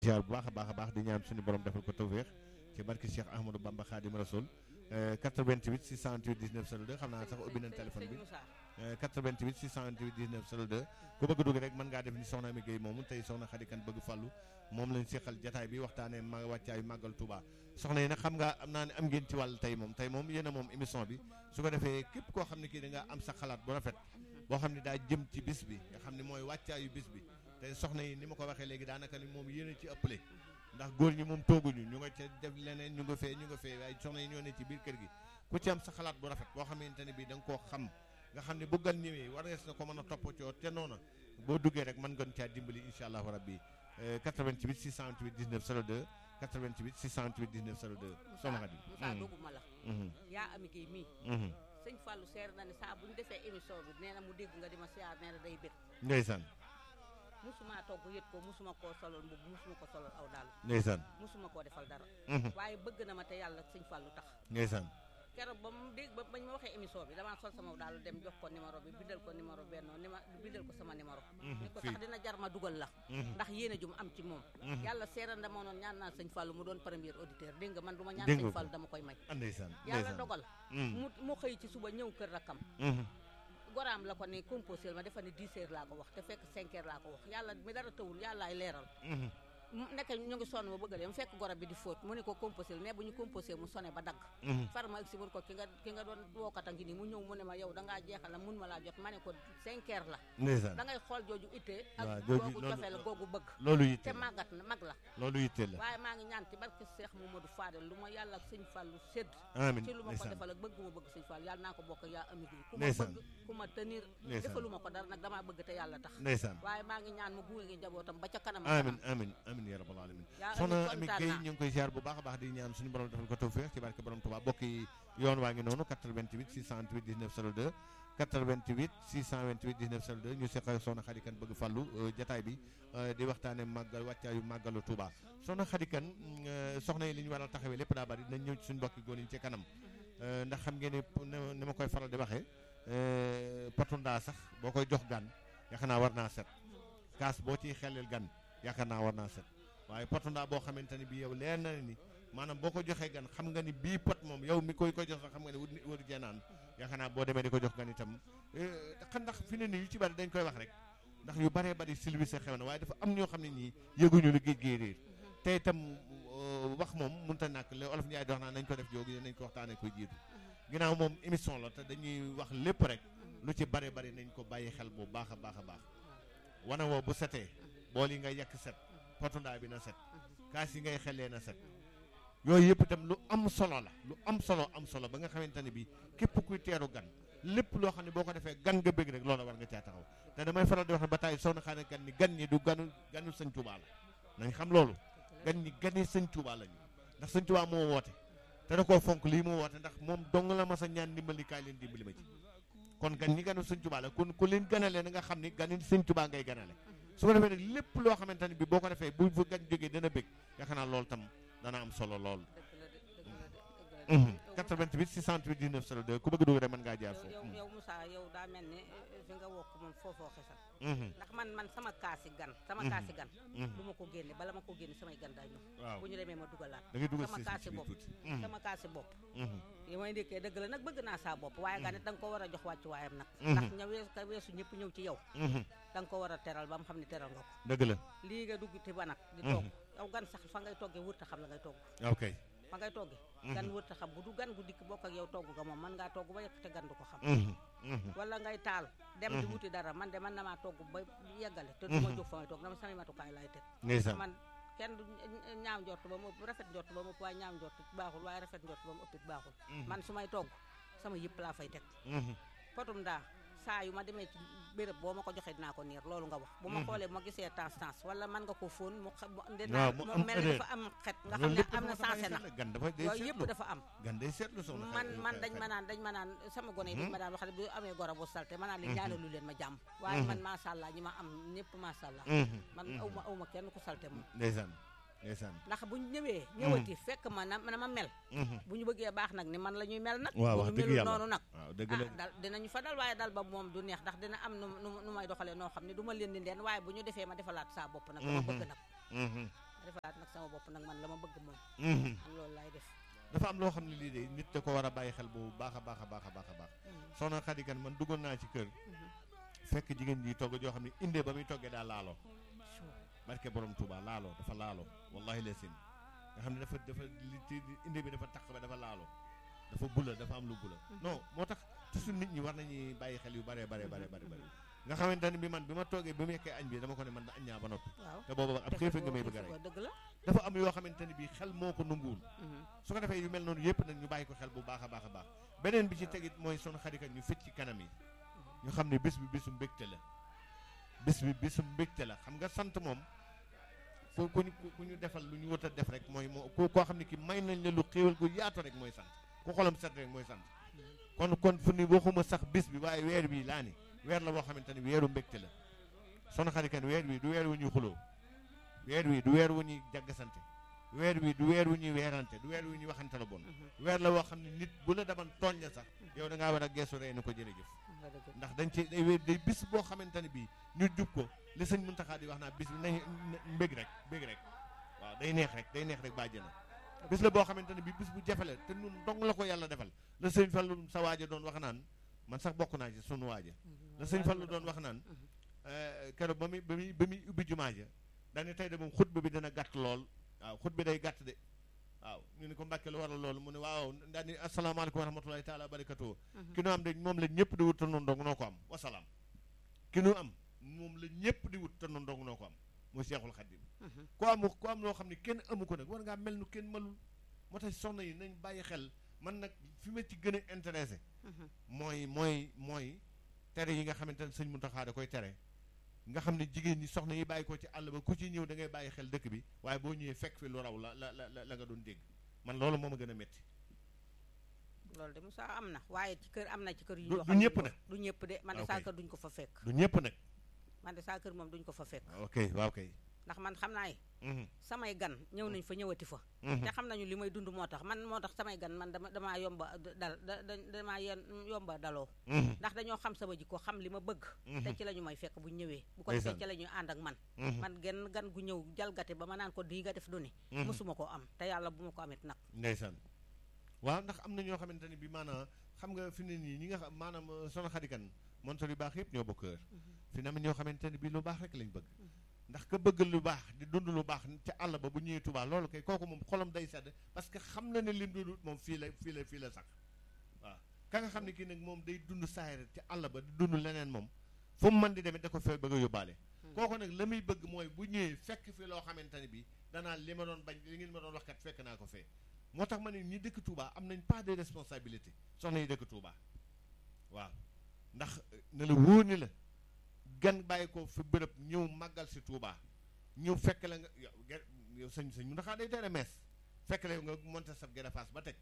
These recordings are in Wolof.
ziar bu baax a baax a baax di ñaan suñu borom defal ko tawféex ci barki Cheikh Ahmadou Bamba Khadim Rasoul 88 628 19 02 xam naa sax ubbi nañ téléphone bi 88 628 19 02 ku bëgg dugg rek mën ngaa def ni soxna Ami Gueye moomu tey soxna Khady Kane bëgg fàllu moom lañ seqal jataay bi waxtaanee ma wàccaayu màggal Touba soxna yi nag xam nga am naa ne am ngeen ci wàll tey moom tey moom yéen a moom émission bi su ko defee képp koo xam ne kii da nga am sa xalaat bu rafet boo xam ne daa jëm ci bis bi nga xam ne mooy wàccaayu bis bi te soxna yi ni ma ko waxee léegi daanaka ni moom yéen a ci ëppale ndax góor ñi moom tooguñu ñu nga ca def leneen ñu nga fee ñu nga fee waaye soxna yi ñoo ne ci biir kër gi ku ci am sa xalaat bu rafet boo xamante ne bii da nga koo xam nga xam ne bu gan ñëwee war na ko mën a toppatoo te noona boo duggee rek mën ngeen caa dimbali incha allahu rabbi 88 628 19 02 88 628 19 02. soxna Khady Moussa doguma la. yaa Ami Gueye mii. sëñ Fallou seer na ne saa bu ñu defee émission bi nee na mu dégg nga di ma siyaar nee na day bëgg. ndeysaan musuma togg yët ko musuma koo solol mbubb musuma ko solol aw daal ndeysaan musuma koo defal dara. waaye bëgg na ma te yàlla sëñ Fallou tax. ndeysaan keroog ba mu dégg ba bañ ma waxee émission bi damaa sol sama daal dem jox ko numéro bi bindal ko numéro benn ni ma bindal ko sama numéro ni ko sax dina jar ma dugal la ndax yéene ju mu am ci moom yàlla seeral na ma noon ñaan naa sëñ Fallou mu doon premier auditeur dégg nga man du ma ñaan sëñ Fallou dama koy may ndeysaan yàlla dogal mu mu xëy ci suba ñëw kër rakkam goraam la ko ne composé ma defa ne 10 heures laa ko wax te fekk 5 heures laa ko wax yàlla mi dara tawul yàllaay leeral nekk ñu ngi sonn ma bëgg a mu fekk goro bi di fóot mu ne ko composé mais bu ñu composé mu sonné ba dagg far ma agsi mun ko ki nga ki nga doon wookata ngi nii mu ñëw mu ne ma yow da ngaa jeexal la mun ma laa jot ma ne ko cinq heures la ndeysaan da ngay xool jooju ittee ak jooju googu cofee la googu bëgg loolu yitte te màggat na mag la loolu yitte la waaye maa ngi ñaan ci barke Seex Mamadou Fadel lu ma yàlla ak sëñ Fallu sédd amiin ci lu ma ko ndeysaan defal ak bëgg ma bëgg sëñ Fallu yàlla naa ko bokk yaa ami gi ku ma ndeysaan bëgg ku ma tenir ndeysaan defalu ma ko dara nag damaa bëgg te yàlla tax ndeysaan waaye maa ngi ñaan mu gunge ngi njabootam ba ca kanam amin amin amin ya rabbal alamin yaa soxna Ami Ami kontaan Gueye naa. ñu ngi koy ziar bu baax a baax di ñaan suñu borom defal ko tawfeex ci barke borom Tuubaa bokk yi yoon waa ngi noonu 88 628 19 02 88 628 19 02 ñu seq ak soxna Khady Kane bëgg fàllu jataay bi euh, di waxtaane màggal wàccaayu màggalu Tuubaa soxna Khady Kane euh, soxna yi li ñu war a taxawee lépp daa bari dinañ ñëw ci suñu mbokki góor yi ci kanam Euh, ndax xam ngeen ne ni ni ma koy faral di waxee potu ndaa sax boo koy jox gan yaakaar naa war naa set kaas boo ciy xelel gan yaakaar naa war naa set waaye potu ndaa boo xamante ni bii yow leer na ni maanaam boo ko joxee gan xam nga ni bii pot moom yow mi koy ko jox sax xam nga ne wut wut jeenaan yaakaar naa boo demee di ko jox gan itam xam ndax fi ne nii yu ci bari dañ koy wax rek ndax yu baree bari silvissé xew na waaye dafa am ñoo xam ne ñii yëguñu lu géej géej réer te itam euh, wax moom mënut a nàkk le olof Njaay di wax naa nañ ko def jógi nañ ko waxtaanee koy jiitu ginnaaw moom émission la te dañuy wax lépp rek lu ci bare bari nañ ko bàyyi xel bu baax a baax a baax wana woo bu setee bool yi ngay yàq set potundaa bi na set kaas yi ngay xelee na set yooyu yëpp itam lu am solo la lu am solo am solo ba nga xamante ne bii képp kuy teeru gan lépp loo xam ne boo ko defee gan nga bëgg rek loola war nga caa taxaw te damay faral di wax ne ba tey soxna Khady Kane ni gan ñi du ganu ganu sëñ Tuubaa la nañ xam loolu gan ñi gani sëñ Tuubaa lañu ndax sëñ Tuubaa moo woote te da koo fonk lii moo woote ndax moom dong la mas a ñaan ndimbali kaay leen dimbali ma ci kon gan ñi ganu sëñ Tuubaa la kon ku leen ganale na nga xam ni gani sëñ Tuubaa ngay ganale su ko defee nag lépp loo xamante ne bi boo ko defee bu fu gan jógee dana bëgg yaakaar naa loolu tam dana am solo lool dëgg la de dëgg la de dëgg la de 88 628 19 02 ku bëgg dugg rek mën ngaa jaar yow foofu yow yow Moussa yow daa mel ni eh, fi nga wokk moom foofoo xesal Mhm, ndax man man sama kaasi gan sama Mhm. kaasi gan mhm. du ma ko génne bala ma ko génne samay gan daa ñëw waaw bu ñu demee ma dugalaat da ngay dugal sama si kaasi ci biir bopp. tuuti Mhm, sama kaasi bopp mhm. yi may ndekkee dëgg la nag bëgg naa saa bopp waaye gan it da nga ko war a jox wàccu waayam nag Mhm. ndax ña weesu ka weesu ñëpp ñëw ci yow Mhm, da nga ko war a teral ba mu xam ne teral nga ko dëgg la lii nga dugg ti ba nag di Mhm. togg yow gan sax fa ngay toggee wërta xam la ngay togg ok fa ngay toggee Mhm. gan wërta xam bu du gan gu dikk bokk ak yow togg nga moom mën ngaa togg ba yekk te gan du ko xam Mhm, mhm. wala ngay taal dem di Mhm. wuti dara man de man na maa togg ba yeggale te du ma Mhm. jóg fa may togg dama samay matukaay laay teg ndeysaan man kenn du ñaaw njort ba mu ëpp rafet njort ba mu ëpp waaye ñaaw njort baaxul waaye rafet njort ba mu ëppit baaxul Mhm, man su may togg sama yëpp laa fay teg mhm. potum daa saa yu ma demee ci béréb boo ma ko joxee dinaa ko niir loolu nga wax bu ma Mhm. xoolee bu ma gisee temps temps wala man nga ko fóon mu xa- mu waaw dinaa mu mu am mel ni odeur. dafa am xet nga xam loolu ne lépp am na dafa bàyyi sensé na xel la, gan dafa day yooyu yëpp seetlu dafa am gan day seetlu soxna man Khady- man dañ Khady. ma naan dañ ma naan sama gone yi dañ Mhm. ma daan wax ne bu amee goro bu salte ma naan leen Mhm. ñaanalu leen ma jàmm waaye Mhm. man macha allah ñi ma am ñëpp macha allah Mhm, man mhm. aw ma aw ma kenn ku salte moom ndeysaan ndeysaan ndax bu ñu ñëwee ñëwati fekk ma na na ma mel Mhm. bu ñu bëggee baax nag ni man la ñuy mel nag waaw bu wax ñu dëgg melul yàlla noonu nag waaw dëgg ah la dal dinañu fa dal waaye dal ba moom du neex ndax dina am nu nu nu may doxalee noo xam ne du ma leen di ndeen waaye bu ñu defee ma defalaat saa bopp nag dama Mhm. bëgg nag Mhm. sama bopp nag man la ma bëgg moom Mhm. man loolu laay def dafa am loo xam ne lii de nit da ko war a bàyyi xel bu baax a baax a baax a baax a baax soxna Xadi Kan man duggoon naa ci kër fekk jigéen ji togg joo xam ne indee ba muy toggee daa laaloo barke borom Touba laaloo dafa laaloo wallahi la sin nga xam ne dafa dafa li ci inde bi dafa taq ba dafa laaloo dafa bula dafa am lu bula non moo tax toujours nit ñi war nañuy bàyyi xel yu bare bare bare bare bare nga xamante ne bi man bi ma toogee bi mu yekkee añ bi dama ko ne man da añ ñaa ba noppi waaw te booba ab xiifa nga may bëgg a rey dëgg la dafa am yoo xamante ne bi xel moo ko nanguwul su ko defee yu mel noonu yëpp nag ñu bàyyi ko xel bu baax a baax a baax beneen bi ci tegit mooy son xarikat ñu fit ci kanam yi ñu xam ne bés bi bésu mbégte la bés bi bésu mbégte la xam nga sant moom ku ku ñu ku ñu defal lu ñu wut a def rek mooy moo ku koo xam ne ki may nañ la lu xéewal gu yaatu rek mooy sant ku xolam set rek mooy sant kon kon fu ni waxuma sax bés bi waaye weer bi laa ni weer la boo xamante ne weeru mbégte la son xarikat weer wi du weer wu ñuy xuloo weer wi du weer wu ñuy jaggasante weer wi du weer wu ñuy weerante du weer wu ñuy waxante la bon weer la woo xam ne nit bu la daman tooñ la sax yow da ngaa war a geesu rey na ko jërëjëf nga dëgg ndax dañ ci day day bis boo xamante ne bii ñu jub ko li sëñ Muntaxa di wax naa bis bi nañ mbég rek mbég rek waaw day neex rek day neex rek bàjjana bis la boo xamante ne bii bis bu jafe la te nun dong la ko yàlla defal la sëñ Fallu sa waaja doon wax naan man sax bokk naa ci sunu waaja la sëñ Fallu doon wax naan keroog ba muy ba muy ba muy ubbi jumaa ja daane tey de moom xutba bi dina gàtt lool waaw xutba day gàtt de waaw ñu ne ko mbàkke lu waral loolu mu ne waaw daal ni asalaamaaleykum wa rahmatulahi taala wa barakatuh ki nu am de moom la ñëpp di wut te noonu dong noo ko am wasalaam ki nu am moom la ñëpp di wut te noonu dong noo ko am muy Seexul Xaddim ku am ku am loo xam ne kenn amu ko nag war ngaa mel nu kenn melul moo tax soxna yi nañ bàyyi xel man nag fi ma ci gën a intéressé mooy mooy mooy tere yi nga xamante ne sëñ Muntaxa da koy tere nga xam ne jigéen ñi soxna yi bàyyi ko ci àll ba ku ci ñëw da ngay bàyyi xel dëkk bi waaye boo ñëwee fekk fi lu raw la la la la nga doon dégg man loolu moo ma gën a métti loolu de Moussa am na waaye ci kër am na ci kër yu Du- yoo du xam ne ñëpp moom- nag. du ñëpp de man de Ok. saa kër duñ ko fa fekk du ñëpp nag man de saa kër moom duñ ko fa fekk ok waaw kay ndax man xam naa ne Mhm, samay gan ñëw nañ fa ñëwati fa mhm. te xam nañu li may dund moo tax man moo tax samay gan man dama damaa yomba dal da da- damaa yen yomba daloo Mhm, ndax dañoo xam sama jikko xam li ma bëgg mhm, te ci la ñu may fekk bu ñu ñëwee bu ko Ndeysaan. defee ci la ñuy ànd ak man mhm, man genn gan gu ñëw jalgate ba ma naan ko di nga def du ni mhm. mosuma koo am te yàlla bu ma ko amit nag ndeysaan waaw ndax am na ñoo xamante ne bi maanaam xam nga fi ne nii ñi nga xam maanaam euh, soxna xadikan montor yu baax yëpp ñoo bokk heure fi ne am na ñoo xamante ne bi lu baax rek lañ bëgg ndax ka bëgg lu baax di dund lu baax ca àll ba bu ñëwee Tuubaa loolu kay kooku moom xolam day sedd parce que xam na ne lim dund moom fii la fii la fii la sax waaw ka nga xam ne kii nag moom day dund saayir ca àll ba di dund leneen moom fu mu mën di demee da ko fee bëgg a yóbbaale kooku nag la muy bëgg mooy bu ñëwee fekk fi loo xamante ne bi danaa li ma doon bañ li ngeen ma doon wax kat fekk naa ko fee moo tax ma ne ñi dëkk Touba am nañ pas de responsabilité soxna yi dëkk Touba waaw ndax euh, ne la wóor ni la gan bàyyi ko fi bërëb ñëw màggal si Touba ñëw fekk la nga yow ge- yow sëñ sëñ mu ndaxaa day tere mees fekk la yow nga monté sa gën a faas ba teg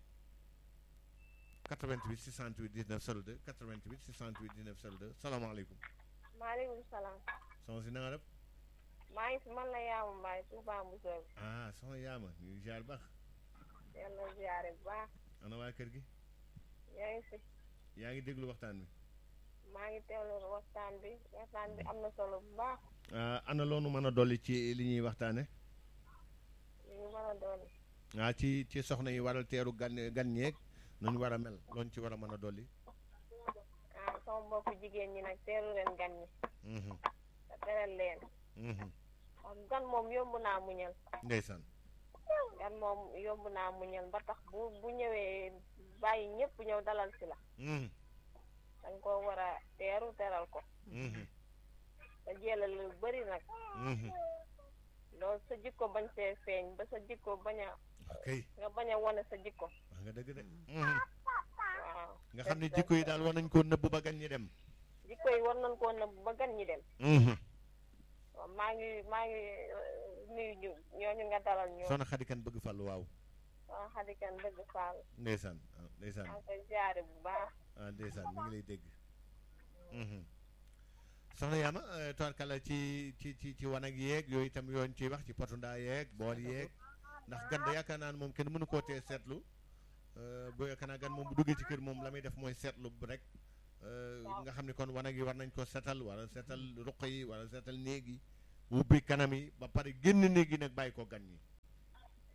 88 628 19 02 88 628 19 02 salaamaaleykum maaleykum salaam soxna si na nga def maa ngi fi man la yaamu mbaay Touba Moussa ah soxna yaama ñu ngi ziar baax yàlla ziare bu baax ana waa kër gi yaa ngi fi yaa ngi déglu waxtaan bi maa ngi teewlu waxtaan bi waxtaan bi am na solo bu baax ah ana loonu mën a dolli ci li ñuy waxtaane li ñu mën a doon ah ci ci soxna yi waral teeru gan gan ñeeg nu ñu war a mel loolu ci war a mën a dolli ah sama mbokku jigéen ñi nag teeru leen gan ñi Mhm, te teral leen mhm. xam gan moom yomb naa muñal ndeysaan gan moom yomb naa muñal ba tax bu bu ñëwee bàyyi ñëpp ñëw dalal si la Mhm, dañ ko war a teeru teral ko mhm, te jëlal lu bëri nag mhm. loolu sa jikko bañ see feeñ ba sa jikko bañ a ok nga bañ a wane sa jikko wax nga dëgg de Mhm. waaw nga xam ne jikko yi daal war nañ koo nëbb ba gan ñi dem jikko yi war nañ koo nëbb ba gan ñi dem Mhm. waaw maa ngi maa ngi euh, nuyu ñu ñooñu nga dalal ñoo soxna xadikan bëgg fàllu waaw waa xadikan dëgg faal ndeysaan ah, ndeysaan maa ngi koy ziare bu baax ah ndeysaan mi ngi lay dégg Mhm. soxna yaama euh, tubaarkàlla ci ci ci ci wanag yeeg yooyu itam yooyu ciy wax ci potu ndaa yeeg bool yeeg ndax gan da yaakaar naa ne moom kenn mënu koo tee seetlu euh, bu yaakaar naa gan moom bu duggee ci kër moom la muy def mooy seetlu bu rek euh, nga xam ne kon wanag yi war nañ ko setal wala setal ruq yi wala setal néeg yi ubbi kanam yi ba pare génn néeg yi nag bàyyi ko gan ñi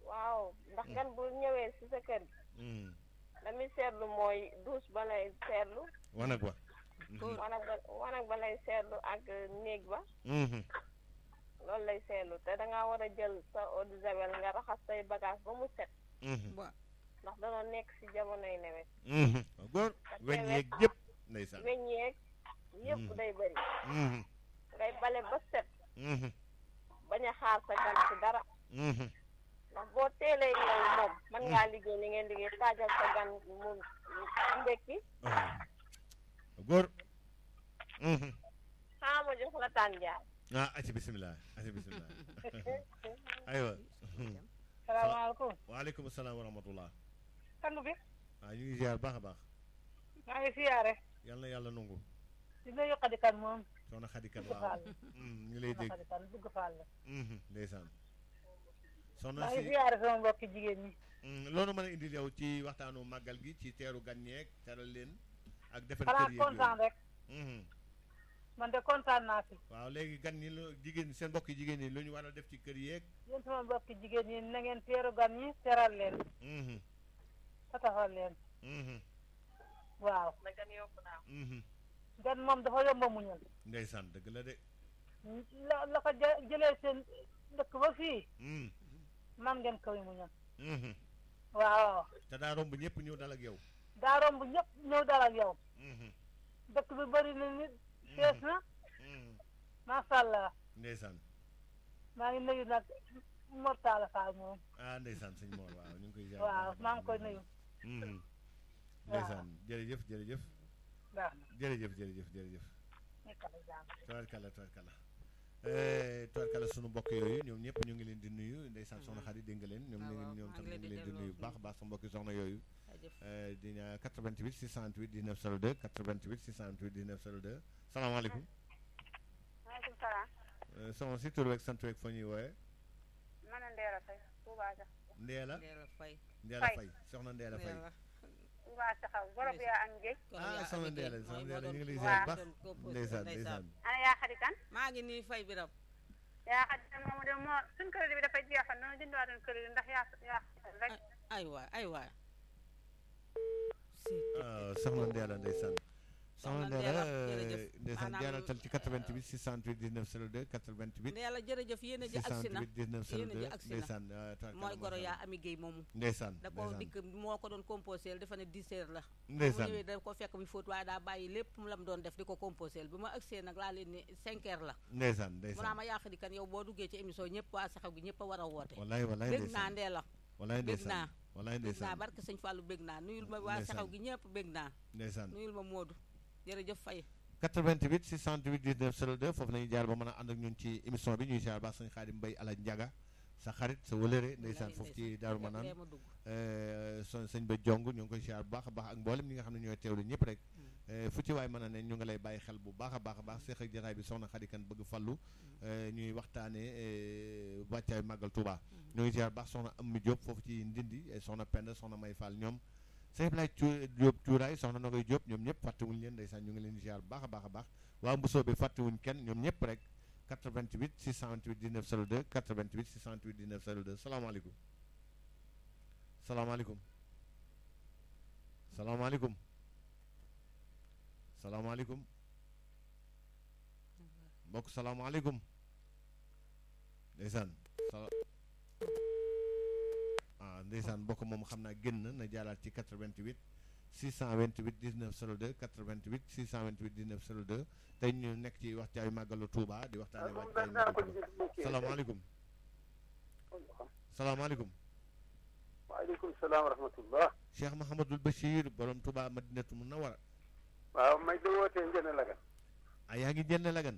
waaw ndax gan bu ñëwee si sa kër gi la muy seetlu mooy douche ba lay seetlu wanag wa wanag ba wanag ba lay seetlu ak néeg ba loolu lay seetlu te dangaa war a jël sa eau de javel nga raxas say bagage ba mu set ndax danoo nekk si jamonoy nawet góor weñ yeeg yëpp ndeysaan weñ yeeg yëpp day bëri ngay bale ba set bañ a xaar sa gan si dara ndax boo teelee ñëw moom mën ngaa liggéey li ngeen liggéey taajal sa gan mu ndekki góor xaa ma jox la tànjaar ah aci bisimilah aci bisimilah aywa salaamaaleykum waaleykum salaam wa rahmatullah sang bi waaw ñu ngi ziar baax a baax maa ngi siyaare yal na yàlla nangu di nuyu xadikan moom soxna xadikan dugg waaw faal ñu lay dégg xadikan dugg faal la ndeysaan soxna maa ngi si siyaare sama mbokki jigéen ñi loolu mën a indil yow ci waxtaanu màggal gi ci teeru gan ñeeg teral leen ak defal xanaa kër yeeg kontaan rek yooyu man de kontaan naa si waaw léegi gan ñi lu jigéen seen mbokki jigéen ñi lu ñu war a def ci kër yeeg yéen sama mbokki jigéen ñi na ngeen teeru gan ñi teral leen fatafal leen waaw na gan yokku naa gan moom dafa yomba muñal ndeysaan dëgg la de la la ko jë- jëlee seen dëkk ba fii man ngeen koy muñal waaw te daa romb ñëpp ñëw dal ak yow daa romb ñëpp ñëw dal ak yow dëkk bi bëri na nit fees na macha allah ndeysaan maa ngi nuyu nag Mortala Fall moom ah ndeysaan sëñ Mor waaw ñu ngi koy ziar waaw maa ngi koy nuyu Mhm. ndeysaan jërëjëf jërëjëf baax na jërëjëf jërëjëf jërëjëf nekkal jàmm tubaarkalla tubaarkalla tubaarkalla sunu mbokk yooyu ñoom ñëpp ñu ngi leen di nuyu ndeysaan soxna xarit dégg nga leen ñoom waaw, ñu waaw, ngi ñoom maa tam ngi ñu leen ngi di leen di nuyu bu delloo baax a baax sa mbokki soxna yooyu jaajëf Eh, di ñaa 88 628 19 02 88 628 19 02 salaamaaleykum maaleykum salaam Eh, soxna si tur weeg sant weeg fa ñuy wooye man a Ndeela Faye Touba Sax Ndeela Ndeela Faye Ndeela Faye. Faye soxna Ndeela Faye Ndeela Touba Saxaw borom yaa am géej ah soxna Ndeela soxna Ndeela ñu ngi lay waaw. ziar bu baax doon composé ndeysaan ndeysaan. ndeysaan ana yaa xadikan maa ngi nii fay biram yaa xadikan moomu de moo suñ crédit bi dafay jeexal noonu jëndiwaatoon crédit ndax yaa yaa rek ay waay ay waay si ah soxna Ndeela ndeysaan soxna Soxna Ndeela Ndeela, jërëjëf. ndeysaan Maanaam- jaaratal ci 88 628 19 02 88 Ndeela jërëjëf yéen a ji agsi na 628 19 yéen a ji 02 agsi na ndeysaan ah, tubaarkalla mooy goro macha yaa Allah. ami géey moomu ndeysaan da ko ndeysaan dikk moo ko doon composé dafa ne 10 heures la mu ndeysaan ñëwee da ko fekk mi fóot waaye daa bàyyi lépp mu la mu doon def di ko composé bi ma agsee nag laa leen ni 5 heures la ndeysaan mu naa ndeysaan ma yàq di kan yow boo duggee ci émission ñëpp waa saxaw gi ñëpp a war a woote wallaay wallaay bég naa ndeysaan Ndeela wallaay bég ndeysaan naa wallaay bég naa ndeysaan barke sëñ Fallou bég naa nuyul ma waa Ndeysaan. saxaw gi ñëpp bég naa ndeysaan nuyul ma Modou jërëjëf Faye 88 628 19 02 foofu nañu jaar ba mën a ànd ak ñun ci émission bi ñuy jaar baax sëñ Xaadim Mbay Ala Njaga sa xarit sa wëlëre ndeysaan foofu ci Daaru Manaan lee ma dugg son sëñ ba jong ñu ngi koy siyaar bu baax a baax ak mboolem ñi nga xam ne ñooy teewlu ñëpp rek Eh, fu ci waay mën a ne ñu ngi lay bàyyi xel bu baax a baax a baax seex ak jataay bi soxna xadikan bëgg fallu eh, ñuy waxtaane wàccaay màggal Touba ñu ngi siyaar bu baax soxna Ammi Diop foofu ci Ndindi eh, soxna Penda soxna May Fall ñoom sëñ Ibrahima Cu- Diop cuuraay soxna Nogoy Diop ñoom ñëpp fàttewuñ leen ndeysaan ñu ngi leen di siyaar bu baax a baax a baax waa Mbusoo bi fàttewuñ kenn ñoom ñëpp rek 88 628 19 02 88 628 19 02 salaamaaleykum salaamaaleykum salaamaaleykum salaamaaleykum mbokk salaamaaleykum ndeysaan sala ah ndeysaan mbokk moom xam naa génn na jaaraat ci 88 628 19 02 88 628 19 02 tey ñu nekk ci waxtaayu màggalu Touba di waxtaane waxtaayu màggalu Touba salaamaaleykum salaamaaleykum waaleykum salaam wa rahmatullah Cheikh Mahamadul Bachir borom Touba Madinatu Munawara waaw may da wootee njëne lagan ah yaa ngi jënd lagan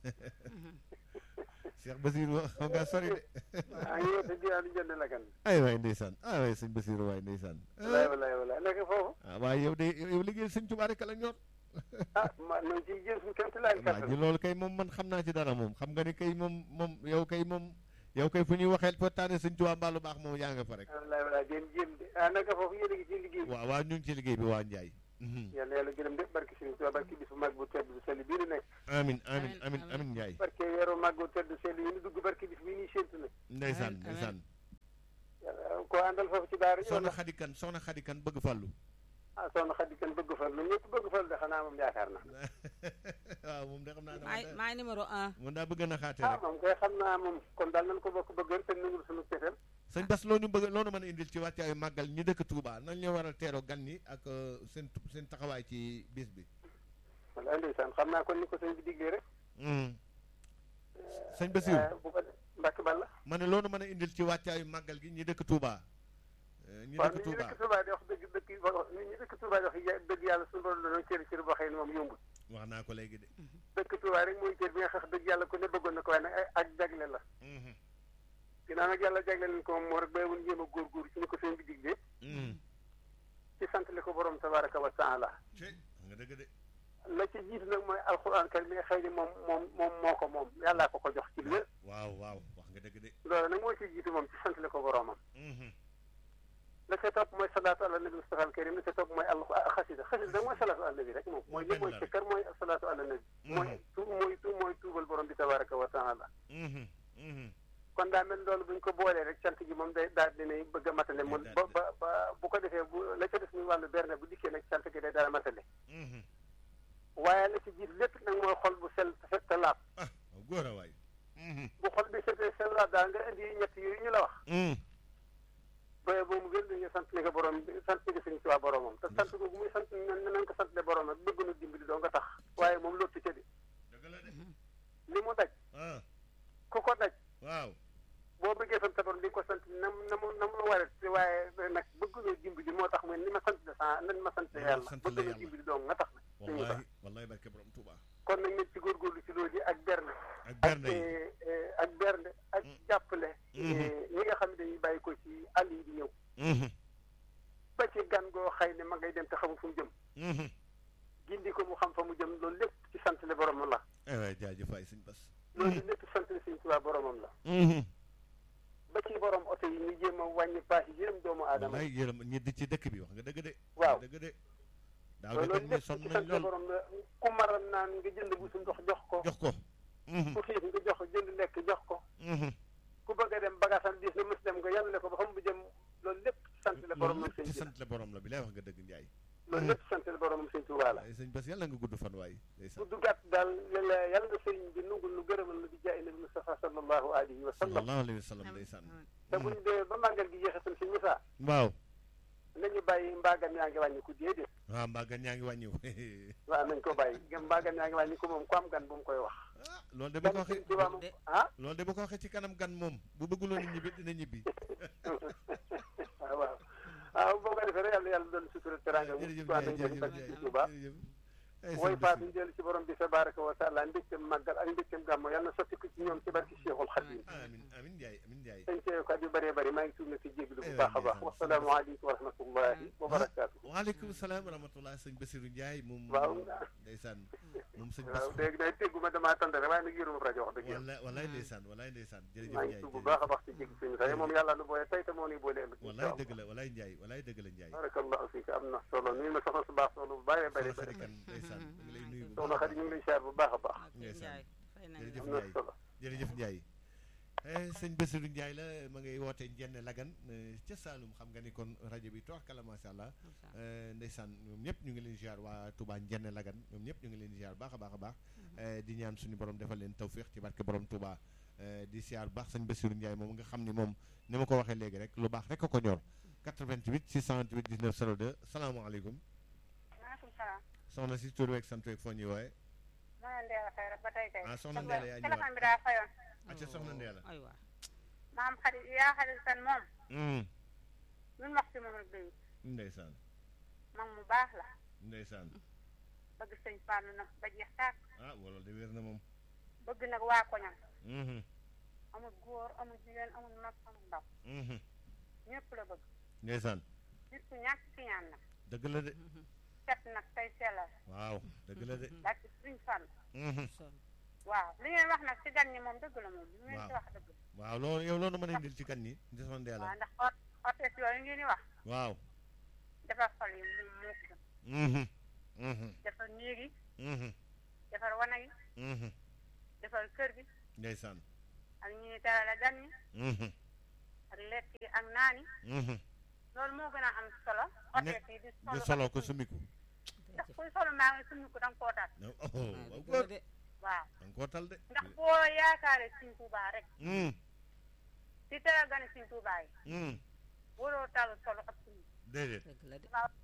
Cheikh Bachir wa xam nga sori de maa ngi woote diwaanu njëne lagan ay waay ndeysaan ay waay sëñ Bachir waay ndeysaan walaay walaay walaay nekk foofu ah waaye yow de yow liggéey sëñ Touba rek la ñor ah ma noonu ciy jël suñu kéem laay waa ji loolu kay moom man xam naa ci dara moom xam nga ni kay moom moom yow kay moom yow kay fu ñuy waxee waxtaane sëñ Touba mbaalu baax moom yaa nga fa rek walaay walaay den jéem de ah naka foofu yéen a ngi ci liggéey bi waaw waaw ñu ngi ci liggéey bi waa Njaay yàlla yàlla gërëm de barke Sëriñ Tuubaa barke bis bu mag bu tedd bu sell bii nu nekk amin amin Amin, amin amin. amin Njaay barke weeru mag bu tedd sell yi nu dugg barke bis bii ñuy séntu nag ndeysaan Amin, amin. ndeysaan yàlla àndal foofu ci daara ji soxna xadikan soxna xadikan bëgg fàllu ah soxna Xadi kan bëgg fal lu ñëpp bëgg fal de xanaa moom yaakaar na waaw moom de xam naa maay ne maay numéro un moom daa bëgg na xaate ah rek moom koy xam naa moom kon daal nañ ko bokk bëggal te nangul suñu cefeel sëñ Bas loo ñu bëgg loo ñu mën a indil ci wàccaayu màggal ñi dëkk Touba nañ ñu war a teeroo gan ñi ak euh, seen seen taxawaay ci bis bi wala ndeysaan xam naa kon ni ko sëñ bi diglee rek Mhm. sëñ Basiru Eh, bu ko de Mbàkke Balla ma ne loo ñu mën a indil ci wàccaayu màggal gi ñi dëkk Touba Euh, ñi waaw dëkk nit ñi Touba dëkk Touba di wax dëgg dëkk nit ñi dëkk Touba di wax ya- dëgg yàlla suñu borom dañoo cër cër boo xëy ne moom yombul wax naa ko léegi de dëkk Touba rek mooy cër bi nga xam dëgg yàlla ku ne bëggoon na ko waaye nag ay- ak jagle la Mhm. ginnaaw nag yàlla jagle leen ko moom moo rek bàyyiwul jéem a góorgóorlu ci ni ko sëñ bi diglee Mhm. ci sant li ko borom tabaraka wa taala ci wax nga dëgg de la ci jiitu nag mooy alxuraan kar mi nga xëy ni moom moom moom moo ko moom yàllaa ko ko jox ci lu wér waaw waaw wax nga dëgg de loolu nag moo ci jiitu moom ci sant li ko boromam Mhm. la ca topp mooy salaatu ala nabi mustafa al karim la ca topp mooy al xasida xasida nag mooy salaatu ala nabi rek moom mooy li mooy sikkar mooy salaatu ala nabi mooy tu mooy tu mooy tuubal borom bi tabaraka wa taala Mhm. Mhm. kon daa mel loolu bu ñu ko boolee rek cant gi moom day daal dinay bëgg a matale mun ba ba ba bu ko defee bu la ca des muy wàllu berne bu dikkee nag cant gi day daal matale Mhm. waaye la ci jiitu lépp nag mooy xol bu sell te set te laab ah góor a waay Mhm. bu xol bi setee sell laab daal nga indi ñett yooyu ñu la wax Mhm. ba boobu gën dañu sant ni ko borom sant ni ko sëñ Tuubaa boromam te sant googu muy sant nan nañ ko sant le borom nag bëgg na dimbali doo nga tax waaye moom lottu ca di dëgg la de li mu daj ah ku ko daj waaw boo bëggee sant sa borom di nga ko sant nam na mu na mu waree te waaye nag bëgg na dimbali moo tax mooy ni ma sant de sa nan ma sant yàlla sant bëgg la na yàlla. dimbali doo nga tax nag sëñ Tuubaa wallahi wallahi barke borom Touba kon nag nañ ci góorgóorlu ci loolu yi ak berne ak ak bernde yi eh, eh, ak bernde ak Mm. jàppale Mhm. eh, ñi nga xam ne dañuy bàyyi ko ci àll yi di ñëw Mhm. ba ci gan goo xëy ne ma ngay dem te xamul fu mu jëm Mhm. gindi ko mu xam fa mu jëm loolu lépp ci sant le boromam la eh waay jaajëf waay sëñ Bas loolu lépp sant le sëñ Tuubaa boromam la Mhm. ba ci borom oto yi ñu jéem a wàññi paas yi yërëm doomu aadama yi wallaay yërëm ñi di ci dëkk bi wax nga dëgg de Waaw. wax nga dëgg de daaw de loolu gan ñi lépp sonn ci nañ sant le lool borom la ku maral naan nga jënd bu su ndox jox ko jox ko Mhm. ku xiif nga jox ko jënd lekk jox ko Mhm. ku bëgg a dem bagaasam diis na mës dem nga yàlla ko ba xam bu jëm loolu lépp ci sant le loolu boromam lépp sëñ ci bi la sant la borom la bi lay wax nga dëgg Njaay loolu lépp ci sant le boromam sëñ Tuubaa la waaye sëñ Bas yàlla nga gudd fan waay day sant bu duggaat daal yàlla yàlla nga sëriñ bi nungul nu gërëmal nu di jaay nabi Mustafa sallallahu alayhi wa sallam sallallahu alayhi wa sallam day sant te bu ñu demee ba màggal gi jeexee tam sëñ Musaa waaw nañu bàyyi mbaagan yaa ngi wàññi ku déedéet waaw mbaa gan ñaa ngi wàññiw waaw nañ ko bàyyi gam mbaagan yaa ngi wàññi ko moom ku am gan bu mu koy wax ah loolu de bu ko gan waxee sëñ Tuubaa moom de- ah loolu de bu ko waxee ci kanam gan moom bu bëgguloon a ñibbi dina ñibbi waaw waaw waaw boo ko defee rek yàlla yàlla doon sutura teranga mu jërëjëf waa Njaay nañ ko ci jërëjëf barke Njaay sëñ Tuubaa jërëjëf ay mooy sëñ faat Basiru. ñu dellu ci borom bi tabaraka wa taala mbégteem màggal ak mbégteem gàmmo yàlla na sotti ko ci ñoom ci barke Cheikhul Khadim amin amin Njaay amin Njaay dañ cee ko at yu bëree bëri maa ngi tuub na ci jéglu bu Aywa, baax a baax ndeysaan. wasalaamu aleykum wa rahmatullahi wa barakaatu waaleykum salaam wa rahmatullah sëñ Basiru Njaay moom waaw ndeysaan moom sëñ waaw Bas léegi day tégguma damaa tànn rek waaye nag yëruma rajo wax dëgg yàlla wala walaay ndeysaan walaay ndeysaan jërëjëf maa ngi Njaay tuub bu jërëjëf. baax a baax ci jéggi suñu sax moom yàlla nu boole tey te moo nuy boole ëllëg walaay dëgg la walaay Njaay walaay dëgg la Njaay barakallahu fiika am na solo nuyu ma soxna su baax soxna bu bëree bëri soxna bëri Xadi Kan ndeysaan ñu ngi lay nuyu bu soxna baax a Xadi ñu ngi lay siyaar bu baax a baax ak ndeysaan. Njaay fay nañ Jërëjëf am la. na Njaay. solo jërëjëf Ndiaye eh, sëñ Bassirou Ndiaye la ma ngay woote Njenne Lagan eh, ca Saalum xam nga ni kon rajo bi toog kala macha allah eh, ndeysaan ñoom ñëpp ñu ngi leen ziar waa Touba Njenne Lagan ñoom ñëpp ñu ngi leen ziar baax a baax a baax eh, di ñaan suñu borom defal leen tawféex ci barke borom Touba eh, di ziar bu baax sëñ Bassirou Ndiaye moom nga xam ni moom ni ma ko waxee léegi rek lu baax rek a ko ñor 88 628 19 02 salaamaaleykum maaleykum salaam. soxna si tur weeg sant weeg foo ñuy wooye maa ngi Ndéla Faye rek ba tey kay. Ah, soxna Ndéla yaa ñëwaat. téléphone bi daa fayoon. acca soxna Ndeela aywa maam xarit yaa xarit san moom. Mm, ñun wax ci moom rek doyul. ndeysaan mag mu baax la. ndeysaan bëgg sëñ Fallou nag ba jeex tàkk. ah wala de wér na moom bëgg nag waa koñam. Mhm, amul góor amul jigéen amul mag amul ndaw. mhm. ñëpp la bëgg. ndeysaan nit ku ñàkk ki ñaan nag. dëgg la de set nag tey sellal. waaw dëgg la de daal ci sëñ Fallou. Mhm. waaw li ngeen wax nag ci gan ñi moom dëgg la moom. li ngeen ci Waaw. wax dëgg la. waaw loolu yow loolu mën a indil ci kan ñi di soxna Ndeela waaw ndax ot otes yooyu ngeen di wax. waaw defar xol yi moom moo ko gën. Mhm, mhm, defar néeg yi. mhm, defar wanag yi. mhm. defar kër gi. ndeysaan ak ñi terale gan ñi. Mhm, ak lekk yi ak naan yi loolu moo gën a am solo oteet yi di nga solo soloo ko sumiku ndax kuy solo maa ngi summi ko da nga koo tal oh waaw góor da waaw nga koo tal de ndax boo yaakaaree Sëñ Tuubaa rek Mm, di teral gane Sëñ Tuubaa yi mm, waroo tal solo ak summi déedéet dëgg la de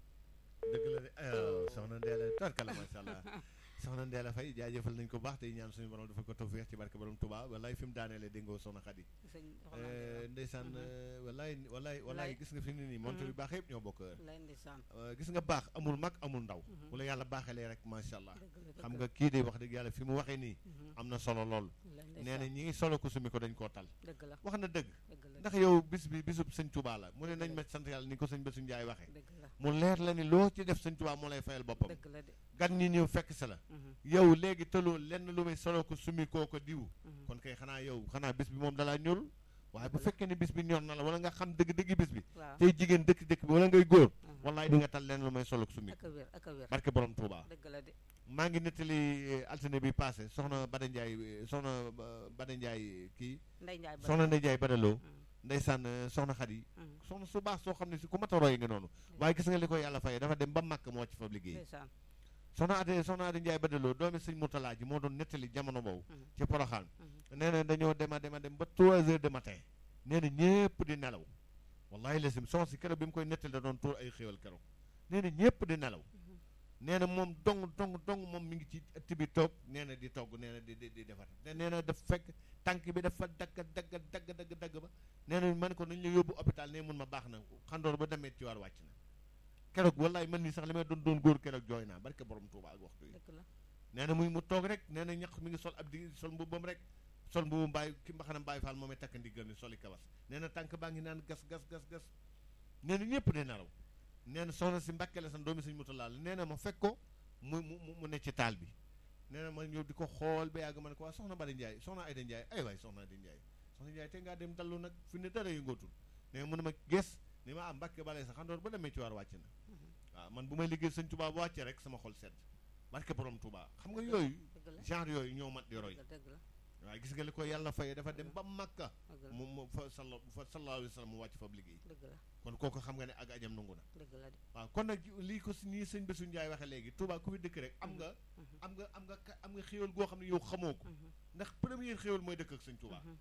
dëgg la de aywa soxna Ndéla tarkala macha allah soxna Ndéla Faye jaajëfal nañ ko baax tey ñaan suñu borom dafa ko tawfeex ci barke borom Touba wallaay fi mu daaneele dégg nga soxna Xadi sëñ Eh, ndeysaan eh, wallaay wallaay wallaay gis nga fi mu ne nii montre yu baax yëpp ñoo bokk heure lay ndeysaan Eh, gis nga baax amul mag amul ndaw bu la yàlla baaxalee rek macha allah dëgg la xam nga kii de wax dëgg yàlla fi mu waxee nii am na solo lool lay nee na ndeysaan ñi ngi solo ko sumi ko dañ koo tal dëgg la wax na dëgg dëgg la ndax yow bis bi bisub sëñ Touba la mu ne nañ ma sant yàlla ni ko sëñ Bassirou Ndiaye waxee dëgg la mu leer la ni loo ci def sëñ Touba moo lay fayal boppam dëgg la de gan ñi ñëw fekk sa la Mhm, yow léegi tëloo lenn lu may solo ko sumi koo ko diw mhm. kon kay xanaa yow xanaa bis bi moom dalaa ñorul waaye bu fekkee ne bis bi ñor na la wala nga xam dëgg-dëgg bis bi waaw tey jigéen dëkk dëkk bi wala ngay góor Mhm. wallaay di nga tal lenn lu may solo ko sumi ak a wér ak a wér barke borom Touba dëgg la de maa ngi nettali eh, altine bi passé soxna Bada Ndiaye eh, soxna eh, Bada Ndiaye kii Ndey Njaay ba soxna Ndeye Ndiaye Badaloo Mhm, ndeysaan eh, soxna Xadi mhm. soxna su baax soo xam ne si ku mat a roy nga noonu waaye gis nga li ko yàlla fayee dafa dem ba màkk moo ci fa liggéey ndeysaan soxna Ade soxna Ade Ndiaye Badaloo doomi sëñ Mourtala ji moo doon nettali jamono boobu Mhm. ci Poroxaan Mhm. nee na dañoo dema dema dem ba 3 heures de matin nee na ñëpp di nelaw wallahi lasim soxna si keroog bi mu koy nettali da doon tuur ay xéwal keroog nee na ñëpp di nelaw nee na moom dong dong dong moom mi ngi ci ëtt bi toog nee na di togg nee na di di di defar te nee na daf fekk tànk bi dafa dagg dagg dagg dagg dagg ba nee na ma ne ko nañ la yóbbu hôpital ne mun ma baax na xandoor ba demee ci war wàcc na keroog wallahi man nii sax li may doon doon góor keroog jooy naa barke borom Tuuba ak waxtu yi dëgg la nee na muy mu toog rek nee na ñax mi ngi sol ab di sol mbubbam rek sol mbubu mbaay ki mbaxanam mbaay faal moomay takk ndiggal ni soli kawas nee na tànk baa ngi naan gas gas gas gas nee na ñëpp di nelaw nee na soxna si mbàkke la san doomi sëñ mutalaal nee na ma fekk ko mu mu mu- mu ne ci taal bi nee na ma ñëw di ko xool ba yàgg ma ne ko waa soxna Bada Ndiaye soxna Ayda Ndiaye ay waay soxna Ayda Ndiaye soxna Ndiaye te ngaa dem dallu nag fi ne dara yëngootul nee na mu ne ma ges ni ma am mbàkke balay sax xandoor ba demee ci war wàcc na waaw man bu may liggéey sëñ Touba bu wàccee rek sama xol sedd barke borom Touba xam nga yooyu dëgg la genre yooyu ñoo mat di roy dëgg la dëgg la waaye gis nga li ko yàlla fayee dafa dem ba Makka dëgg la mu mu fa salla fa sallallahu alayhi wa sallam mu wàcc fa liggéey dëgg la kon kooku xam nga ne ak ajam nangu na dëgg la de waaw kon nag lii ko si nii sëñ Bassirou Ndiaye waxee léegi Touba ku fi dëkk rek am nga Mhm. am nga am nga ka- am nga xéwal goo xam ne yow xamoo ko Mhm, ndax première xéwal mooy dëkk ak sëñ Touba mhm.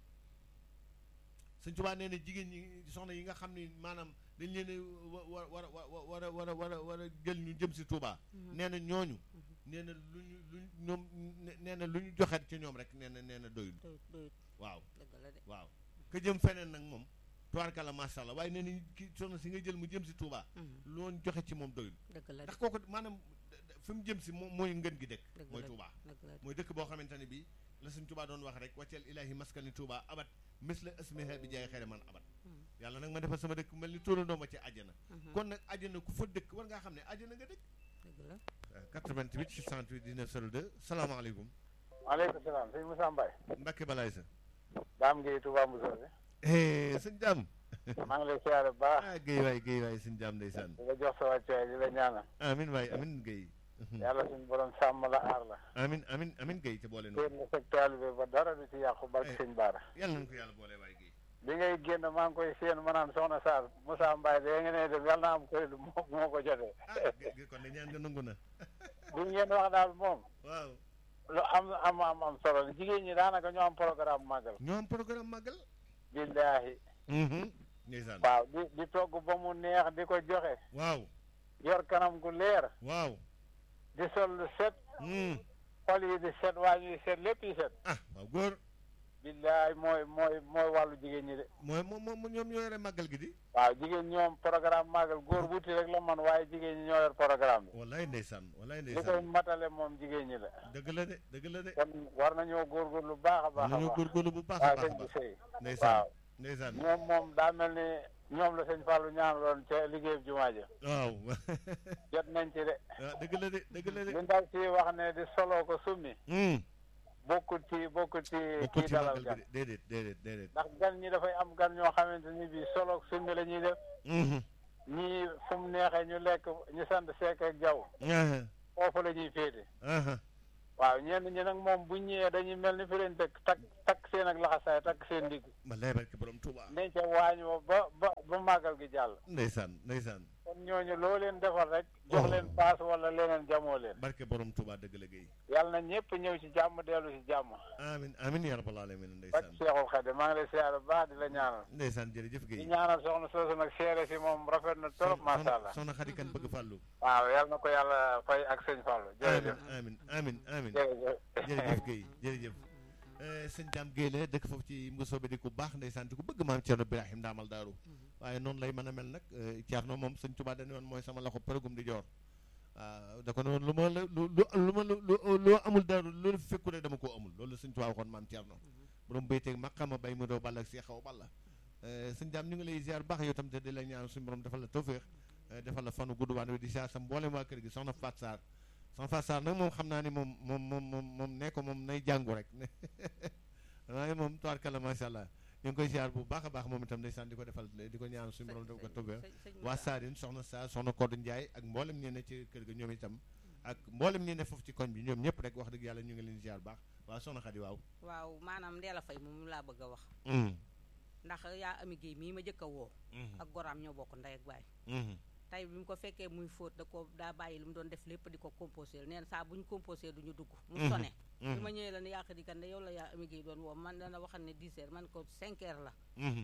sëñ Touba nee na jigéen ñi soxna yi nga xam ne maanaam dañ leen a wa war a war a war a war a war a jël ñu jëm si Touba Mhm. nee na ñooñu nee na lu ñu lu ñu ñoom nee na lu ñu joxet ci ñoom rek nee na nee na doyul doyut doyut waaw dëgg la de waaw ka jëm feneen nag moom tubaarkalla macha allah waaye nee nañ ki soxna si nga jël mu jëm si Touba Mhm, loon joxe ci moom doyul dëgg la de ndax kooku maanaam d- d- fi mu jëm si moom mooy ngën gi dëkk dëgg mooy la Touba dëgg la de mooy dëkk boo xamante ne bii la suñ Touba doon wax rek wàcceel ilaahi maskani Touba abat mis la asmiha bi jaay xere man abat Mhm, yàlla nag ma defal sama dëkk mel ni tóorandoo ma ci àjjana mhm. kon nag àjjana ku fa dëkk war ngaa xam ne àjjana nga dëkk dëgg la 88 628 19 02 salaamaaleykum maaleykum salaam sëñ Moussa Mbaye Mbacke Balaye sa daam ngi Touba Moussa bi sëñ Jaam maa ngi lay siyaare bu baax ah Guèye waay Guèye waay sëñ Jaam ndeysaan di la jox sa wàccuwaay di la ñaanal amin waay amin Guèye yàlla suñu borom sàmm la aar la amin amin amin Guèye te boole téen noonu nga sag taalibe ba dara du ci yàqu barke Eh. sëñ Baara yàlla nañu ko yàlla boole waay Guèye bi ngay génn maa ngi koy séen ma naan soxna Sarr Moussa Mbaye de nga ne dem yàlla na am koy moo moo ko jotee ah Guèye kon de ñaan nga nangu na bi ngeen wax daal moom waaw lu am am am am solo la jigéen ñi daanaka ñoo am programme màggal ñoo am programme màggal billaahi ndeysaan waaw di di togg ba mu neex di ko joxe waaw yor kanam gu leer waaw di sol lu set Hmm. xol yi di set waa ñuy set lépp yi set ah waaw góor billaay mooy mooy mooy wàllu jigéen ñi de mooy moom moom ñoom ñoo yore màggal gi di waaw jigéen ñoom programme màggal góor wuti rek la man waaye jigéen ñi ñoo yor programme bi wallaay ndeysaan wallaay li koy ndeysaan matale moom jigéen ñi la dëgg la de dëgg la de kon war nañoo góorgóorlu lu baax a baax a nañoo baax góorgóorlu bu baax a waaw baax a sëñ bi baax sëy ndeysaan waaw ndeysaan ñoom moom daa mel ni ñoom la sëñ Fallou ñaanaloon ca liggéey jumaa ja waaw jot nañ ci de ah dëgg la de dëgg la de li ndaw ci wax ne di soloo ko summi Hmm. bokkul ci bokkul ci bokkul kii ci dalal màggal gan gi de déedéet déedéet déedéet ndax gan ñi dafay am gan ñoo xamante ni bii soloog summi la ñuy def Mhm. ñii fu mu neexee ñu lekk ñu sant Seck ak Jaw Aha. foofu la ñuy féete Aha. waaw ñenn ñi nag moom bu ñëwee dañuy mel ni fi leen dëkk takk takk seen ak laxasaay takk seen ndigg ma lay barke borom Touba ne ca waañ wa ba ba ba màggal gi jàll ndeysaan ndeysaan kon ñooñu loo leen defal rek jox leen paas wala leneen jamoo leen barke borom Touba dëgg la Guèye yàlla na ñëpp ñëw ci jàmm dellu ci jàmm amin amin ya rabbal alamin bak ndeysaan Seexul Xadim maa ngi lay siyaare bu baax di la ñaanal ndeysaan jërëjëf di Guèye ñaanal soxna soosu nag seere si moom rafet na trop macha allah soxna Xadi Kan bëgg fàllu waaw yàlla na ko yàlla fay ak sëñ Fallou jërëjëf amin amin amin jërëjëf jërëjëf Guèye jërëjëf sëñ Dame Guèye la dëkk foofu ci Mbusoobe di ku baax ndeysaan di ku bëgg maam Thierno Birahim Ndaamal Daaru waaye noonu lay mën a mel nag Thierno moom sëñ Tuubaa dañu woon mooy sama loxo përëgum di joor waaw da ko ne woon lu ma la lu lu ma lu loo amul daaru loolu fekku rek dama koo amul loolu sëñ Tuubaa waxoon maam Thierno borom béyteeg maqama bay mu doo ball ak seexaw balla sëñ Dame ñu ngi lay ziar baax yow tam te di la ñaan suñu borom defal la tawféex defal la fanu gudd waan wi di ziar sa mboolem waa kër gi soxna Faat Sarr soxna Faat Sarr nag moom xam naa ni moom moom moom moom moom ne ko moom nay jàngu rek waaye moom tubaarkalla macha allah ñu ngi koy ziar bu baax a baax moom itam ndeysaan di ko defal di ko ñaan suñu borom def ko tawféex waa Saarine soxna Sarr soxna Kodou Ndiaye ak mboolem ñi ne ci kër ga ñoom itam ak mboolem ñi ne foofu ci koñ bi ñoom ñëpp rek wax dëgg yàlla ñu ngi leen ziar baax waaw soxna Xadi waaw waaw maanaam Ndéla Faye moom laa bëgg a wax ndax yaa ami géey mii ma jëkk a woo ak goraam ñoo bokk ndey ak baay tey bi mu ko fekkee muy fóot da ko daa bàyyi lu mu doon def lépp di ko composé neen saa bu ñu composé du ñu dugg mu sone bi ma ñëwee la ne yàq di kan ne yow la yaa ami géey doon woo man dana waxal ne 10 heures man ko 5 heures la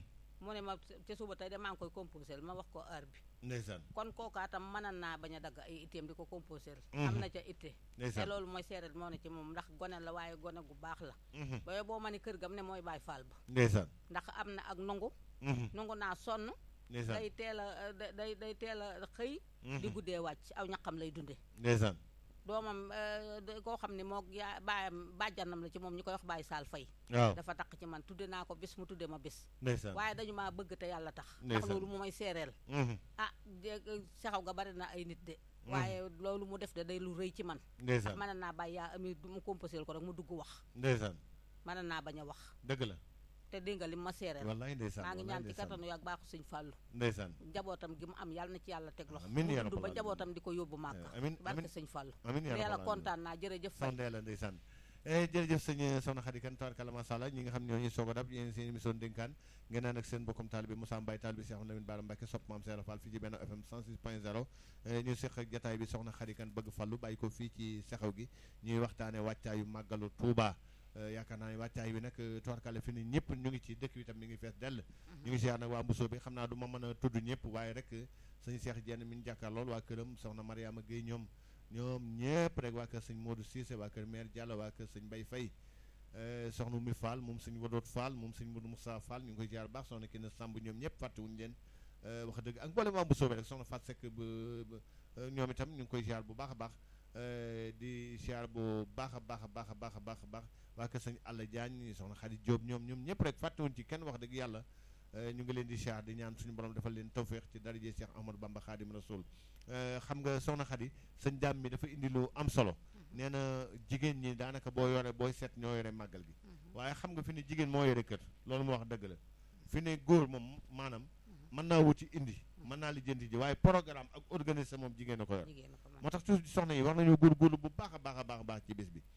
mu ne ma ca suba tey de maa ngi koy composé ma wax ko heure bi ndeysaan kon kookaa tam mënan naa bañ a dagg ay itteem di ko composé am na ca itte te loolu mooy seeret moo ne ci moom ndax gone la waaye gone gu baax la ba boo ma ne kër gam ne mooy bàyyi faal ba ndeysaan ndax am na ak nungu nungu naa sonn day teel a day day teel a xëy di guddee wàcc aw ñaqam lay dunde ndeysaan doomam koo xam ne moo yaa baayam bàjjanam la ci moom ñu koy wax bàyyi saal fay waaw dafa taq ci man tudde naa ko bis mu tudde ma bis ndeysaan waaye dañu maa bëgg te yàlla tax ndax loolu mu may seereel ah saxaw ga bari na ay nit de waaye loolu mu def de day lu rëy ci man ndeysaan mën naa bàyyi yaa ami mu composé ko rek mu dugg wax ndeysaan mën naa bañ a wax dëgg la te dégg nga li ma seereel wallaay ndeysaan maa ngi ñaan ci kattanu ak baaxu sëñ fàllu ndeysaan njabootam gi mu am yàlla na ci yàlla teg loxo amiin yaa mu dund ba rabbal njabootam di ko yóbbu màkk amiin barke sëñ fàllu amiin yaa yàlla rabbal kontaan naa jërëjëf fay sant yàlla ndeysaan jërëjëf sëñ soxna Xadi Kan tabarkalla masha Allah ñi nga xam ne ñoo ñuy soog a dab yéen seen émission dénkaan ngeen naan ak seen bokkum taalibe Moussa Mbaye taalibe Cheikh Lamine Bara Mbacké sopp maam Seera Fall fii ci benn FM 106.0 ñu seq ak jataay bi soxna Xadi Kan bëgg fallu bàyyi ko fii ci sexew gi ñuy waxtaane wàccaayu màggalu Touba yaakaar naa ne wàccaay bi nag tubarkalla fi ni ñëpp ñu ngi ci dëkk bi tam mi ngi fees dell ñu ngi siyaar nag waa Mbusoo bi xam naa du ma mën a tudd ñëpp waaye rek sëñ Cheikh Jenn mi ñu jàkkaar lool waa këram soxna Mariama Gueye ñoom ñoom ñëpp rek waa kër sëñ Modou Cissé waa kër maire Diallo waa kër sëñ Mbaye Faye soxna Oumy Fall moom sëñ Wadoot Fall moom sëñ Modou Moussa Fall ñu ngi koy ziar baax soxna Kine Samb ñoom ñëpp fàttewuñu leen wax dëgg ak mboolem waa Mbusoo bi rek soxna Fat Seck ba ñoom itam ñu ngi koy ziar bu baax a baax di ziar bu baax a baax a baax a baax a baax a baax waa kër sëñ Alla Diagne soxna Khady Diop ñoom ñoom ñëpp rek fàttewuñ ci kenn wax dëgg yàlla ñu ngi leen di ziar di ñaan suñu borom defal leen tawféex ci daraje Cheikh Ahmadou Bamba Khadim Rasoul xam nga soxna Khady sëñ Daam mi dafa indi lu am solo nee na jigéen ñi daanaka boo yore booy seet ñoo yore màggal gi waaye xam nga fi ne jigéen moo yore kër loolu moo wax dëgg la fi ne góor moom maanaam mën naa wuti indi mën naa lijjanti ji waaye programme ak organiser moom jigéen a ko yor moo tax toujours soxna yi war nañoo góorgóorlu bu baax a baax a baax a baax ci bés bi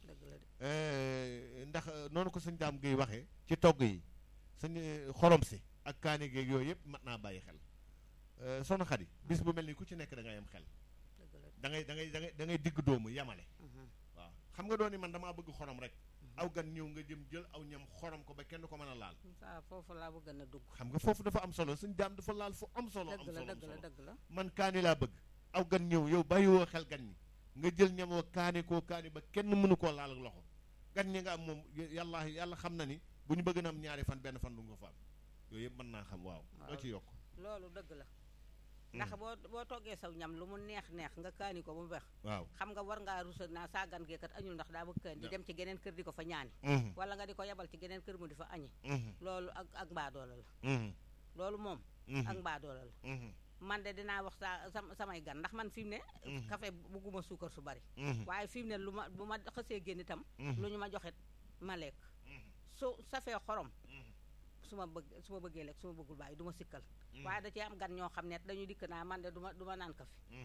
ndax noonu ko sëñ daam ngay waxee ci togg yi sëñ xorom si ak kaani geeg yooyu yëpp mat naa bàyyi xel soxna Xadi bis bu mel ni ku ci nekk da ngay am xel da ngay da ngay da ngay da ngay digg doomu yamale waaw xam nga doon ni man damaa bëgg xorom rek aw gan ñëw nga jëm jël aw ñam xorom ko ba kenn ko mën a laal saa foofu laa bëgg na dugg xam nga foofu dafa am solo suñ daam dafa laal fu am solo am dëgg la solo am dëgg la solo dëgg la man kaani laa bëgg aw gan ñëw yow bàyyiwoo xel gan ñi nga jël ñam wa kaani koo kaani ba kenn mënu koo laal ak loxo gan ñi nga am moom yàlla yàlla xam na ni bu ñu bëgg na am ñaari fan benn fan du nga fa am yooyu yëpp mën naa xam waaw loo ci yokk loolu dëgg la ndax boo boo toggee saw ñam lu mu neex neex nga kaani ko ba mu weex waaw xam nga war ngaa rusa naa saa gan geekat añul ndax daa bëgg kaani di dem ci geneen kër di ko fa ñaani wala nga di ko yebal ci geneen kër mu di fa añi loolu ak ak mbaadoola la loolu moom ak mbaadoola la man de dinaa wax saa sam samay gan ndax man fi mu ne café bugguma suukar su bari waaye fi mu ne lu ma bu ma xësee génn itam lu ñu ma joxet ma lekk su safee xorom su ma bëgg su ma bëggee lekk su ma bëggul bàyyi du ma sikkal waaye da cee am gan ñoo xam ne dañuy dikk naa man de du ma du ma naan kafe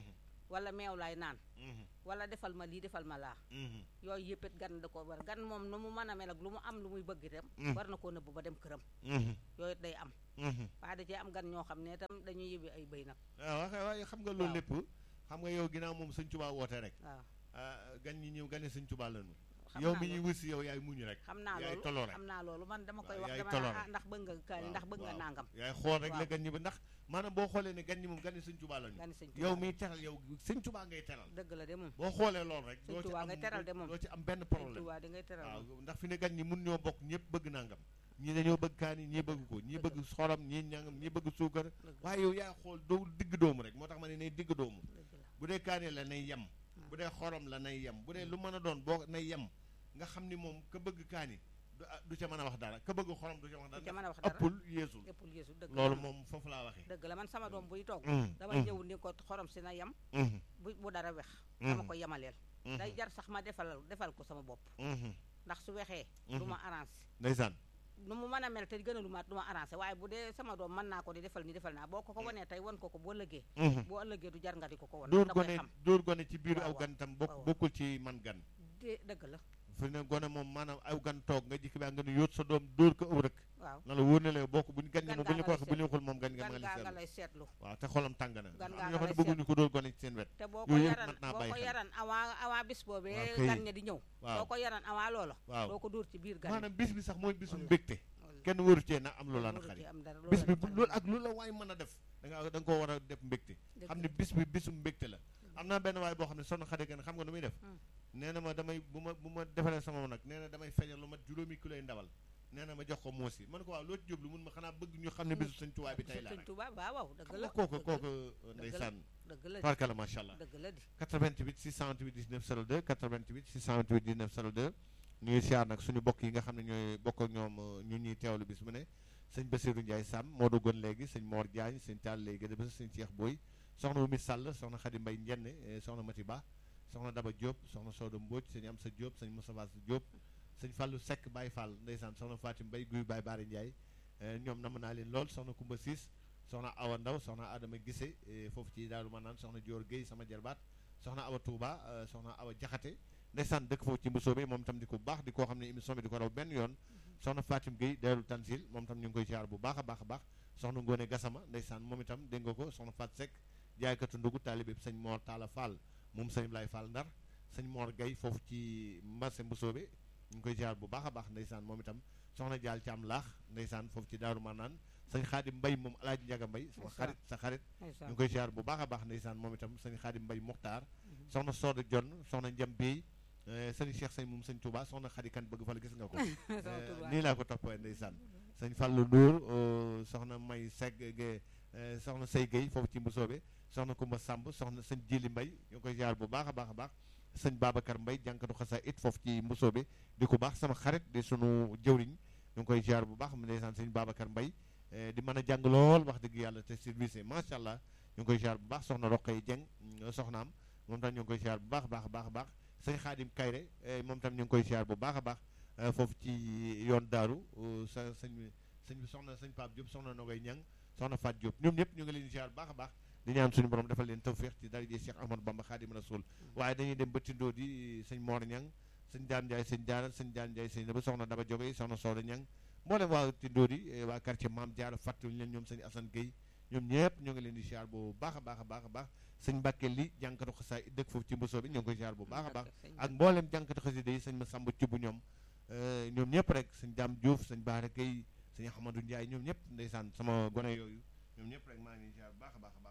wala meew laay naan wala defal ma lii defal ma laa yooyu yëpp it gan da ko war gan moom nu mu mën a mel ak lu mu am lu muy bëgg itam war na koo nëbb ba dem këram yooyu it day am waaye da cee am gan ñoo xam ne itam dañuy yëbi ay bëy nag waaw waxe waaye xam nga loolu lépp xam nga yow ginnaaw moom sëñ Tuubaa woote rek waaw gan ñi ñëw gane sëñ Tuubaa lañu xam yow naa mi ñuy loolu. wut si yow yaay muñu rek xam naa yaay loolu toloo rek xam naa loolu man dama koy waaw wax yaay dama toloo ne ah rek. ndax bëgg nga kaani ndax bëgg nga waaw. nangam yaay xool rek la waaw. gan ñi ba ndax maanaam boo xoolee ne gan ñi moom gane sëñ Tuubaa lañu gani sëñ yow Tuubaa miy teral yow sëñ Tuubaa ngay teral dëgg la de moom boo xoolee loolu rek Sëñ doo ci Tuubaa am ngay teral de moom. doo ci am benn sëñ problème Tuubaa di ngay teral waaw moom ndax fi ne gan ñi mun ñoo bokk ñëpp bëgg nangam ñii dañoo bëgg kaani ñii bëgg ko ñii bëgg xorom ñii ñangam ñii bëgg suukar dëgg la waaye yow yaa xool doo digg doomu rek moo tax ma ne nay digg doomu dëgg la bu dee kaani la nay yem bu dee xorom la nay yem bu dee lu mën a doon boo nay yem nga xam ni moom ka bëgg kaani du ah, du ca mën a wax dara ka bëgg xorom du ca wax du ca dara mën a wax dara ëppul yeesul ëppul yeesu dëgg la loolu moom. moom foofu laa waxee dëgg la man sama doom buy toog Mm, damay mm, ñëw ni ko xorom si na yem mhm, bu bu dara wex mhm, dama ko yemaleel mhm, day jar sax ma defal defal ko sama bopp mhm, ndax su wexee mhm. du ma arrangé ndeysaan nu mu mën a mel te gënalu ma du ma arrangé waaye bu dee sama doom mën naa ko di defal ni defal naa boo ko ko wanee tey wan ko ko boo ëllëgee mhm. boo ëllëgee du jar nga di ko ko wan dóor da koy gone xam dóor gone ci biiru Waaw, aw waaw. gan tam bokk waaw. bokkul ci man gan de dëgg la fi ne gone moom maanaam aw gan toog nga jikki baa nga ne yóot sa doom dóor ko ëw rek waaw na la wóor ne la bokk bu ñu gan ñi Gan moom bu ñu gaa ko nga waxee lay bu ñu waxul moom gan nga gan ma gaa nga nga lay seetlu waaw te xolam tàng na Gan am gaa na ñoo nga xam ne lay bëgguñu ko dóor gone ci seen wet te boo ko Yooyu yëpp yaran mat naa boo bàyyi ko xel. yaran avant avant bis boobee Waaw kay. gan ña di ñëw waaw boo ko yaran avant loola waaw doo ko dóor ci biir gan ñi. maanaam bis bi sax mooy bisum Walla. mbégte Walla. kenn waru cee na am lu la Waru naqari ci am dara bis bi loola bu naqari. loolu ak lu la waay mën a def da nga da nga koo war a def mbégte Dëgg xam la. ne bis bi bisum mbégte la am naa benn waay boo xam ne sonn xade gan xam nga nu muy def Hmm. nee na ma damay bu ma bu ma defalee sama nag nee na damay feeñal lu mat juróomi kiloy ndawal nee na ma jox ko moosi man ko waaw loo ci jublu mun ma xanaa bëgg ñu xam ne bisu sëñ Tuubaa bi tey la Sëñ rek Tuubaa waaw waaw dëgg xam la nga kooku dëgg la, kooku ndeysaan dëgg la di barkala macha allah dëgg la di 88 628 19 02 88 628 19 02 ñu ngi siyaar nag suñu bokk yi nga xam ne ñooy bokk ak ñoom euh, ñun ñuy teewlu bis mu ne sëñ Bassirou Ndiaye Sam moo duggoon léegi sëñ Mor Diagne sëñ Tall léegi gën a bés sëñ Cheikh Boy soxna Oumy Sall soxna Khady Mbaye Njenne eh, soxna Mati Ba soxna Daba Diop soxna Soda Mbodj sëñ Amsa Diop sëñ Moustapha Diop sëñ Fallou Seck Baye Fall ndeysaan soxna Fatim Mbaye Guy Baye Baare Ndiaye eh, ñoom nam naa leen lool soxna Koumba Siis soxna Awa Ndaw soxna Adama Gise eh, foofu ci Daaru Manaan soxna Dior Guèye sama jarbaat soxna Awa Touba euh, soxna Awa Jaxate ndeysaan dëkk foofu ci mbusoobe moom tam di ko baax di koo xam ne émission bi di ko raw benn yoon soxna Fatim Gueye Daaru Tansil moom tam ñu ngi koy ziar bu baax a baax a baax soxna Ngone Gassama ndeysaan moom itam dégg nga ko soxna Fat Seck jaaykatu ndugu taalibe bi sëñ Mor Talla Fall moom sëñ Blay Fall Ndar sëñ Mor Gueye foofu ci marché mbusoobe ñu ngi koy ziar bu baax a baax ndeysaan moom itam soxna Jaal Caam Laax ndeysaan foofu ci Daaru Manaan sëñ Xaadim Mbay moom Alaaji Njaga Mbay sama Ndeysaan. xarit sa xarit ñu ndeysaan ngi koy ziar bu baax a baax ndeysaan moom itam sëñ Xaadim Mbay Muxtaar soxna Sooda Jonn soxna Njam Bey eh, sëñ Cheikh sëñ moom sëñ Touba soxna Xadi Kan bëgg fa la gis nga ko Sama Eh, Tuubaa. nii laa ko toppee ndeysaan sëñ Fallou Ndour euh, soxna May Segg ge eh, soxna Sey Gueye foofu ci Mbusoobe soxna Kumba Samb soxna sëñ Jili Mbay ñu ngi koy ziar bu baax a baax a baax sëñ Babacar Mbay jànkatu xasa it foofu ci Mbusoobe di ko baax sama xarit di sunu jëwriñ ñu ngi koy ziar bu baax mu ndeysaan sëñ Babacar Mbay eh, di mën a jàng lool wax dëgg yàlla te service macha allah ñu ngi koy ziar bu baax soxna Roqay Jeng mm, soxnaam moom tam ñu ngi koy ziar bu baax a baax a baax a baax sëñ Xaadim Kayre eh, moom tam ñu ngi koy ziar bu baax a baax eh, foofu ci yoon daaru euh, sa sëñ bi sëñ bi soxna sëñ Pape Diop soxna Nogoy Ñang soxna Fat Diop ñoom ñëpp ñu ngi leen di ziar bu baax a baax di ñaan suñu borom defal leen tawféex ci daraje Cheikh Ahmadou Bamba Xaadim Rasul waaye dañuy dem ba tindoo di sëñ Mor Ñang sëñ Daan Ndiaye sëñ Jaara sëñ Daan Ndiaye sëñ ba soxna Daba Joge soxna Sooda Ñang mboolem waa tindoo di eh, waa quartier Maam Jaara fàttewuñu leen ñoom sëñ Assane Gueye ñoom ñëpp ñu ngi leen di ziar bu baax a baax a baax a baax sëñ Mbàkke li jànkatu xasaay dëkk foofu ci mbosoo bi ñu ngi koy ziar bu baax a baax ak mboolem jànkatu xasida yi sëñ ma sàmba ci bu ñoom eh, ñoom ñëpp rek sëñ Daam Diouf sëñ Baara Gueye sëñ Ahmadou Ndiaye ñoom ñëpp ndeysaan sama gone yooyu ñoom ñëpp rek maa ngi leen di ziar bu baax a baax a baax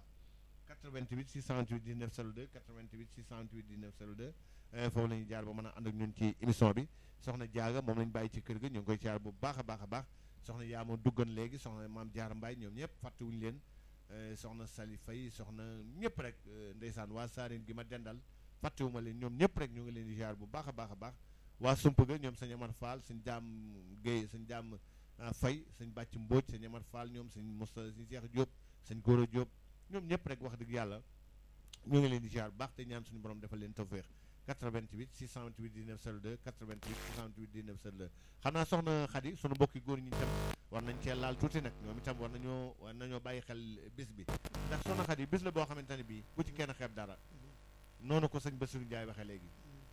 88 628 19 02 88 628 19 02 eh, foofu la ñuy jaar ba mën a ànd ak ñun ci émission bi soxna Jaaga moom lañ bàyyi ci kër ga ñu ngi koy ziar bu baax a baax a baax soxna yaa ma duggan léegi soxna maam Jaara Mbaay ñoom ñëpp fàttewuñu leen eh, soxna Sali Fay soxna ñëpp rek eh, ndeysaan waa Saareen gi ma dendal fàttewuma leen ñoom ñëpp rek ñu ngi leen di ziar bu baax a baax a baax waa sump ga ñoom sëñ Amar Fall sëñ Jaam Guèye sëñ Jaam ah, Fay sëñ Bàcc Mbóoj sëñ Amar Fall ñoom sëñ Moussa sëñ Cheikh Diop sëñ Goro Diop ñoom ñëpp rek wax dëgg yàlla ñu ngi leen di ziar bu baax te ñaan suñu borom defal leen tawféex 88 628 19 02 88 628 19 02 xam naa soxna Xadi sunu mbokki góor ñi itam war nañ cee laal tuuti nag ñoom itam war nañoo war nañoo bàyyi xel bis bi ndax soxna Xadi bis la boo xamante ne bii bu ci kenn xeeb dara noonu ko sëñ Bassirou Ndiaye waxee léegi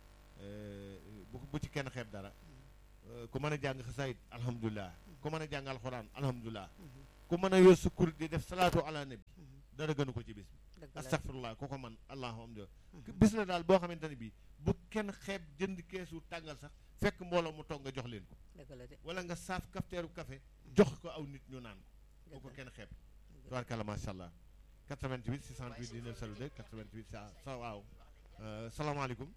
bu bu ci kenn xeeb dara ku mën a jàng xasaayit alhamdulilah ku mën a jàng alxuraan alhamdulilah ku mën a yor sukkur di def salaatu ala nabi dara gënu ko ci bis bi astaghfirullah ku ko man alhamdulilah bis la daal boo xamante ne bii bu kenn xeeb jënd keesu tàngal sax fekk mbooloo mu toog nga jox leen ko wala nga saaf kafteeru café jox ko aw nit ñu naan ko bu ko kenn xeeb tubaarkàlla macha allah 88 628 19 02 88 sa sa waaw salaamaaleykum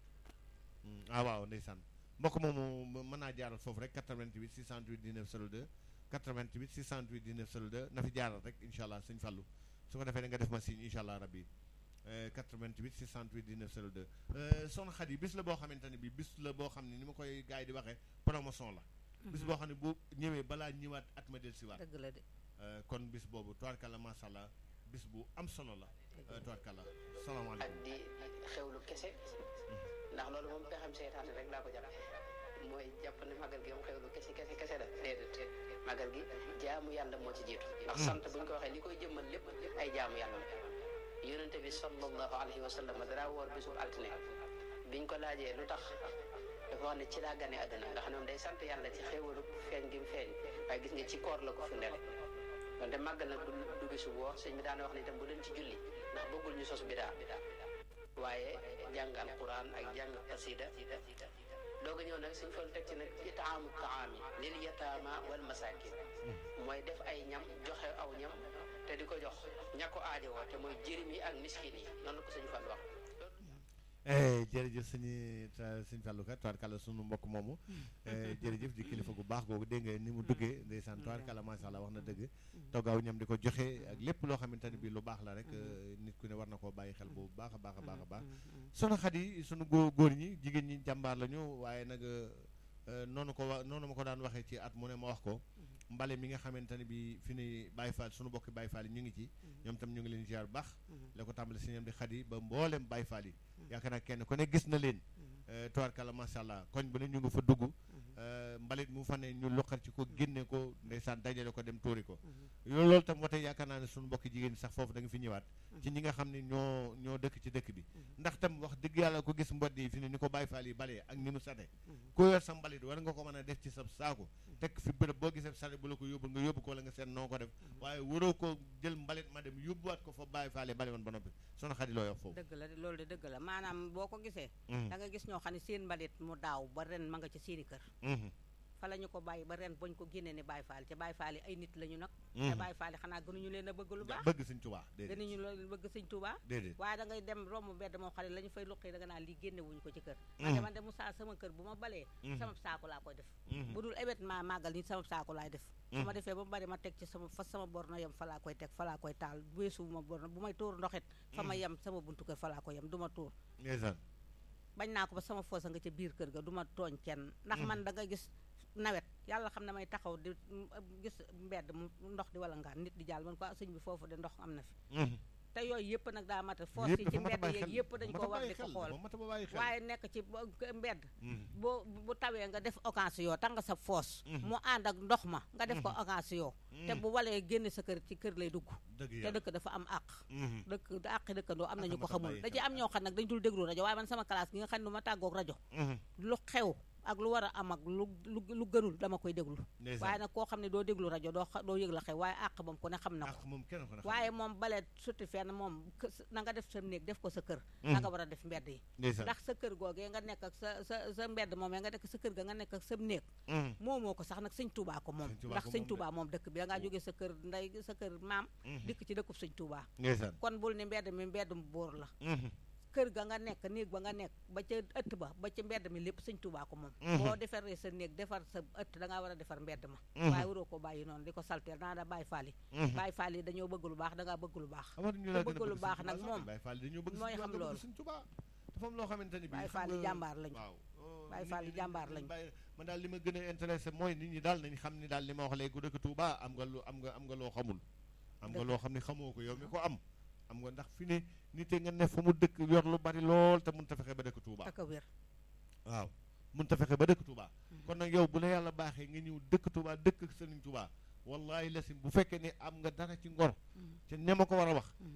ah waaw ndeysaan mbokk moomu mën naa jaaral foofu rek 88 628 19 02 88 628 19 02 na fi jaaral rek incha allah sëñ Fallou su ko defee nga def ma signe incha allah rabbi 88 628 19 02 soxna Xadi bis la boo xamante ne bi bis la boo xam ne ni ma koy gars yi di waxee promotion la bis boo xam ne bu ñëwee balaa ñëwaat at ma del siwaat dëgg la de kon bis boobu tubaarkàlla macha allah bis bu am solo la tubaarkàlla salaamaaleykum ak di xewlu kese ndax loolu moom pexem seytaane rek laa ko jàpp mooy jàpp ne magal gi moom xewlu kese kese kese la déedéet magal gi jaamu yàlla moo ci jiitu ndax sant bu ñu ko waxee li koy jëmmal lépp ay jaamu yàlla la yonente bi sallallahu alayhi wa sallam dara woor bisul altine biñ ko laajee lu tax dafa wax ne ci laa gane àdduna nga xam ne moom day sant yàlla ci xéwalu feeñ gi mu feeñ waaye gis nga ci koor la ko fi ndele donte màggal nag du du bisu woor sëñ bi daana wax ne itam bu leen ci julli ndax bëggul ñu sos bidaa waaye jàng alquran ak jàng xasida doog a ñëw nag suñ fa teg ci nag itaamu taami lil yataama wal masakin mooy def ay ñam joxe aw ñam te di ko jox ña ko aajowoo te mooy jirim yi ak miskin yi noonu la ko suñu fan wax jërëjëf sëñi sëñ Fallou Ka tubaarkàlla sunu mbokk moomu jërëjëf di kilifa gu baax googu dégg nga ni mu duggee ndeysaan tubaarkàlla macha allah wax na dëgg toggaaw ñam di ko joxe ak lépp loo xamante ne bi lu baax la rek nit ku ne war na koo bàyyi xel bu baax a baax a baax a baax sunu xat yi sunu góor góor ñi jigéen ñi jàmbaar lañu waaye nag noonu ko wa noonu ma ko daan waxee ci at mu ne ma wax ko mbale mi nga xamante ne bi fi ni Baye Fall sunu bokki Baye Fall yi ñu ngi ci ñoom tam ñu ngi leen ziar bu baax la ko tàmbali si ñoom di xat yi ba mboolem Baye Fall yi yaakaar naa kenn ku ne gis na leen tubaarkàlla macha allah koñ bu ne ñu ngi fa dugg mbalit mu fa ne ñu loqal ci ko génne ko ndeysaan dajale ko dem tuuri ko loolu tam wate yaakaar naa ne suñu mbokki jigéen sax foofu da nga fi ñëwaat ci ñi nga xam ne ñoo ñoo dëkk ci dëkk bi ndax tam wax dëgg yàlla ko gis mbod yi fi ne ni ko Baye Fall yi balee ak ni mu sate ko yor sa mbalit war nga ko mën a def ci sa saako teg fi bërëb boo gisee sate bu la ko yóbbul nga yóbbu ko wala nga seet noo ko def waaye waroo ko jël mbalit ma dem yóbbuwaat ko fa Baye Fall yi bale woon ba noppi soxna Xadi loo wax foofu dëgg la loolu de dëgg la maanaam boo ko gisee da nga gis ñoo xam ne seen mbalit mu daaw ba ren ma nga ci seeni kër fa la ñu ko bàyyi ba ren bañ ko génnee ne Baye Fall te Baye Fall yi ay nit la ñu nag te Baye Fall yi xanaa gënuñu leen a bëgg lu baax bëgg sëñ Tuubaa gënuñu leen bëgg sëñ Tuubaa déedéet waaye da ngay dem romb mbedd moo xam ne la ñu fay luqi da nga naan lii génne wuñu ko ci kër man de man de Moussa sama kër bu ma balee sama saako laa koy def bu dul événement màggal nit sama saako laay def su ma defee ba mu bari ma teg ci sama fa sama borno yem fa laa koy teg fa laa koy taal weesu bu ma borno bu may tuur ndoxit fa ma yem sama buntu kër fa laa koy yem du ma tuur bañ naa ko ba sama foosa nga ca biir kër ga du ma tooñ kenn ndax man da nga gis nawet yàlla xam ne may taxaw di gis mbedd mu ndox di wala ngaan nit di jàll man ko sëñ bi foofu de ndox am na fi te yooyu yëpp nag daa mata foos yi ci mbedd yeeg yëpp dañ ko war di ko xool waaye nekk ci mbedd boo bu tawee nga def occasion tax nga sa foos mu ànd ak ndox ma nga def ko occasion te bu walee génne sa kër ci kër lay dugg te dëkk dafa am àq dëkk àqi dëkkandoo am nañu ko xamul da ci am ñoo xam nag dañ dul déglu rajo waaye man sama classe gi nga xam ne du ma tàggoog rajo lu xew ak lu war a am ak lu lu lu gënul dama koy déglu waaye nag koo xam ne doo déglu rajo doo doo yëg la xew waaye àq moom ku ne xam na ko waaye moom bale suti fenn moom na nga def sa néeg def ko sa kër na nga war a def mbedd yi ndax sa kër googee nga nekk ak sa sa sa mbedd moom nga nekk sa kër ga nga nekk ak sa néeg moomoo ko sax nag sëñ Touba ko moom ndax sëñ Touba moom dëkk bi da ngaa jógee sa kër nday sa kër maam dikk ci dëkkub sëñ Touba kon bul ni mbedd mi mbeddum buur la kër ga nga nekk néeg ba nga nekk ba ca ëtt ba ba ca mbedd mi lépp sëñ Tuubaa ko moom boo defaree sa néeg defar sa ëtt da ngaa war a defar mbedd ma waaye waroo ko bàyyi noonu di ko salteel naa da bàyyi faal yi bàyyi faal yi dañoo bëgg lu baax da ngaa bëgg lu baax te bëgg lu baax nag moom mooy xam loolu dafa am loo xamante ni bi bàyyi faal yi jàmbaar lañu bàyyi faal yi jàmbaar lañu man daal li ma gën a intéressé mooy nit ñi daal nañ xam ni daal li ma wax léegi ku dëkk Tuubaa am nga lu am nga am nga loo xamul am nga loo xam ne xamoo ko yow mi ko am am nga ndax fi ne nit nga ne fa mu dëkk yor lu bari lool te mun ta fexe ba dëkk Touba ak wér waaw mun ta fexe ba dëkk Touba kon nag yow bu la yàlla baaxee nga ñëw dëkk Touba dëkk ak Sëriñ Touba wallahi lasim bu fekkee ne am nga dara ci ngor te ne ma ko war a wax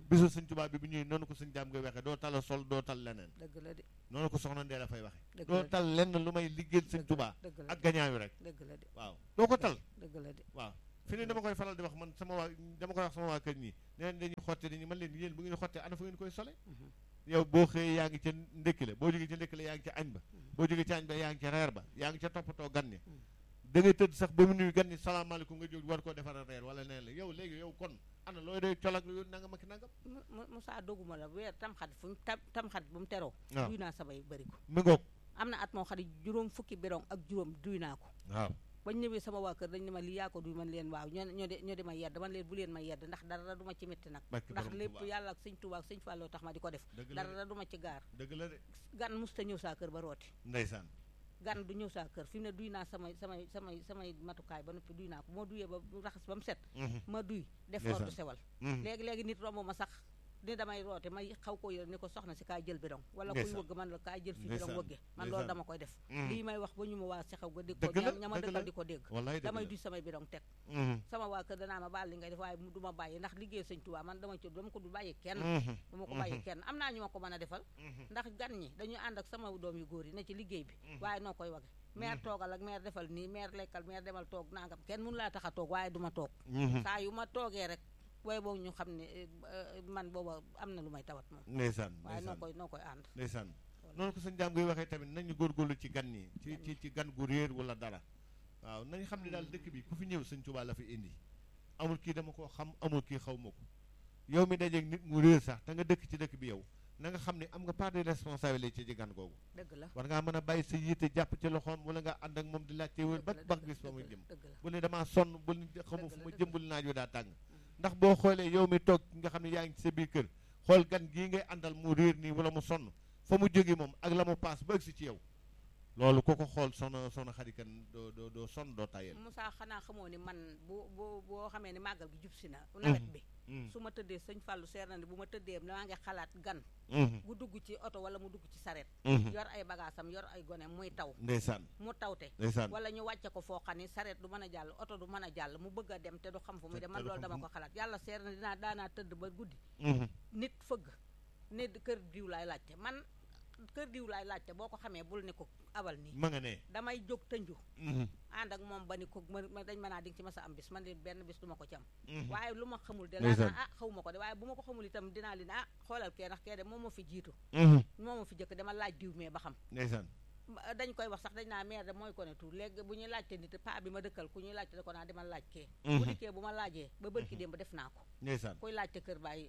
bisu sëñ Tuubaa bi bu ñuy noonu ko sëñ jaam ngay waxee doo tal sol doo tal leneen dëgg la de noonu ko soxna Ndee la fay waxe dëgg doo la de tal lenn lu may liggéeyal sëñ Tuubaa dëgg la ak gañaayu rek dëgg la de waaw doo ko tal dëgg la de waaw fi ne dama koy faral di wax man sama waa dama koy wax sama waa kër ñi neen dañuy xotte dañuy man leen yéen bu ngeen xottee ana fu ngeen koy sole yow boo xëyee yaa ngi ca ndékki la boo jógee ca ndékki la yaa ngi ca añ ba boo jógee ca añ ba yaa ngi ca reer ba yaa ngi ca toppatoo gan ñi da ngay tëdd sax ba mu nuyu gan ñi salaamaaleykum nga jóg war koo defar reer wala neen la yow léegi yow kon ana looy doy colak yow nanga ma ki nangam Moussa doguma la weer tamxat fu mu tam tamxat bu mu teroo waaw duy naa samay bëri ko mi ngoog am na at moo xam ne juróom fukki bidon ak juróom duy naa ko waaw bañ ñëwee sama waa kër dañ ne ma lii yaa ko duy man leen waaw ñoo ñoo de ñoo di ma yedd man leen bu leen ma yedd ndax dara du ma ci métti nag barke ndax borom lépp Tuubaa. yàlla ak sëñ Tuubaa ak sëñ Falloo tax ma di ko def dëgg la de dara du ma ci gaar dëgg la de gan musta ñëw saa kër ba rooti ndeysaan gan du ñëw saa kër fi mu ne duy naa samay samay samay samay matukaay ba noppi duy naa ko moo duyee ba raxas ba mu set Mhm, ma duy def Ndeysaan. ordre sewal mhm. léegi-léegi nit romb ma sax ni damay roote may xaw ko yore ni ko soxna si kaay jël bidon wala kuy Ndeysaan. wëgg man la kaay jël fi Ndeysaan. bidon wëgge man loolu Ndeysaan. dama koy def Mhm. lii may wax ba ñu ma waa si xaw ga dégg ko Dëgg la, ña ma dëgg la. dëkkal di ko dégg wallaay dëgg damay la duy samay bidon teg Mhm, sama waa kër danaa ma baal li ngay def waaye mu du ma bàyyi ndax liggéey sëñ Tuubaa man dama ci dama ko du bàyyi kenn mhm, dama ko bàyyi mhm. kenn am naa ñu ma ko mën a defal mhm. ndax gan ñi dañuy ànd ak sama doom yu góor yi ne ci liggéey bi waaye noo koy wage maire toogal ak maire defal nii maire lekkal maire demal toog nangam kenn mënu laa tax a toog waaye du ma toog Mhm. saa yu ma toogee rek waaye boobu ñu xam ne eh, eh, man booba am na lu may tawat moom ndeysaan waaye noo ndeysaan koy noo koy ànd ndeysaan noonu ko sëñ jaam ngay waxee tamit nañu góorgóorlu ci gan ñi ci ci ci gan gu réer wala dara waaw nañ xam ne daal dëkk bi ku fi ñëw sëñ Tuubaa la fi indi amul kii dama koo xam amul kii xaw ma ko yow mi dajeeg nit mu réer sax te nga dëkk ci dëkk bi yow na nga xam ne am nga part de responsabilité ci gan googu dëgg la war ngaa mën a bàyyi sa yitte jàpp ci loxoom wala nga ànd ak moom di laajte wër ba dëgg la, ba dëgg gis fa la, muy dëgg jëm la, dëgg la. bu ne damaa sonn bul ni xamu fu Dëgg la, ma dëgg jëmbul naaj wi daa tàng ndax boo xoolee yow mi toog nga xam ne yaa ngi ci sa biir kër xool gan gii ngay àndal mu réer nii wala mu sonn fa mu jóge moom ak la mu paas ba agsi ci yow loolu ku ko xool sono sono xarikan doo doo doo sonn doo tayel Moussa xanaa xamoo ni man bu bu boo xamee ni màggal gi jub si na nawet bi Mhm, su ma tëddee sëñ Fallou seer na ni bu ma tëddee maa ngi xalaat gan mhm, bu dugg ci oto wala mu dugg ci saret mhm. yor ay bagaasam yor ay gone muy taw ndeysaan mu tawte ndeysaan wala ñu wàcce ko foo xam ni saret du mën a jàll oto du mën a jàll mu bëgg a dem te du xam fu muy Te- dem te man du loolu xam dama fu ko xalaat yàlla seer na dinaa daanaa tëdd ba guddi Mhm, nit fëgg ne kër diw laay laajte man kër diw laay laajte boo ko xamee bul ne ko abal nii ma nga ne damay jóg tënju Mhm, ànd ak moom ba ni ko ma ma- dañ ma naa di nga ci masa am bis man leen benn bis du ma ko ci am mhm. waaye lu ma xamul de laa Ndeysaan. naa ah xaw ma ko de waaye bu ma ko xamul itam dinaa leen ah xoolal kee ndax kee de moom moo fi jiitu Mhm, moom moo fi jëkk dama laaj diw mee ba xam ndeysaan Ma- dañ koy wax sax dañ naa maire de mooy ko ne tout léegi bu ñuy laajte nit paa bi ma dëkkal ku ñuy laajte da ko naa demal laaj kee bu Mhm. dikkee bu ma laajee ba bërki démb def naa ko ndeysaan kuy laajte kër bàyyi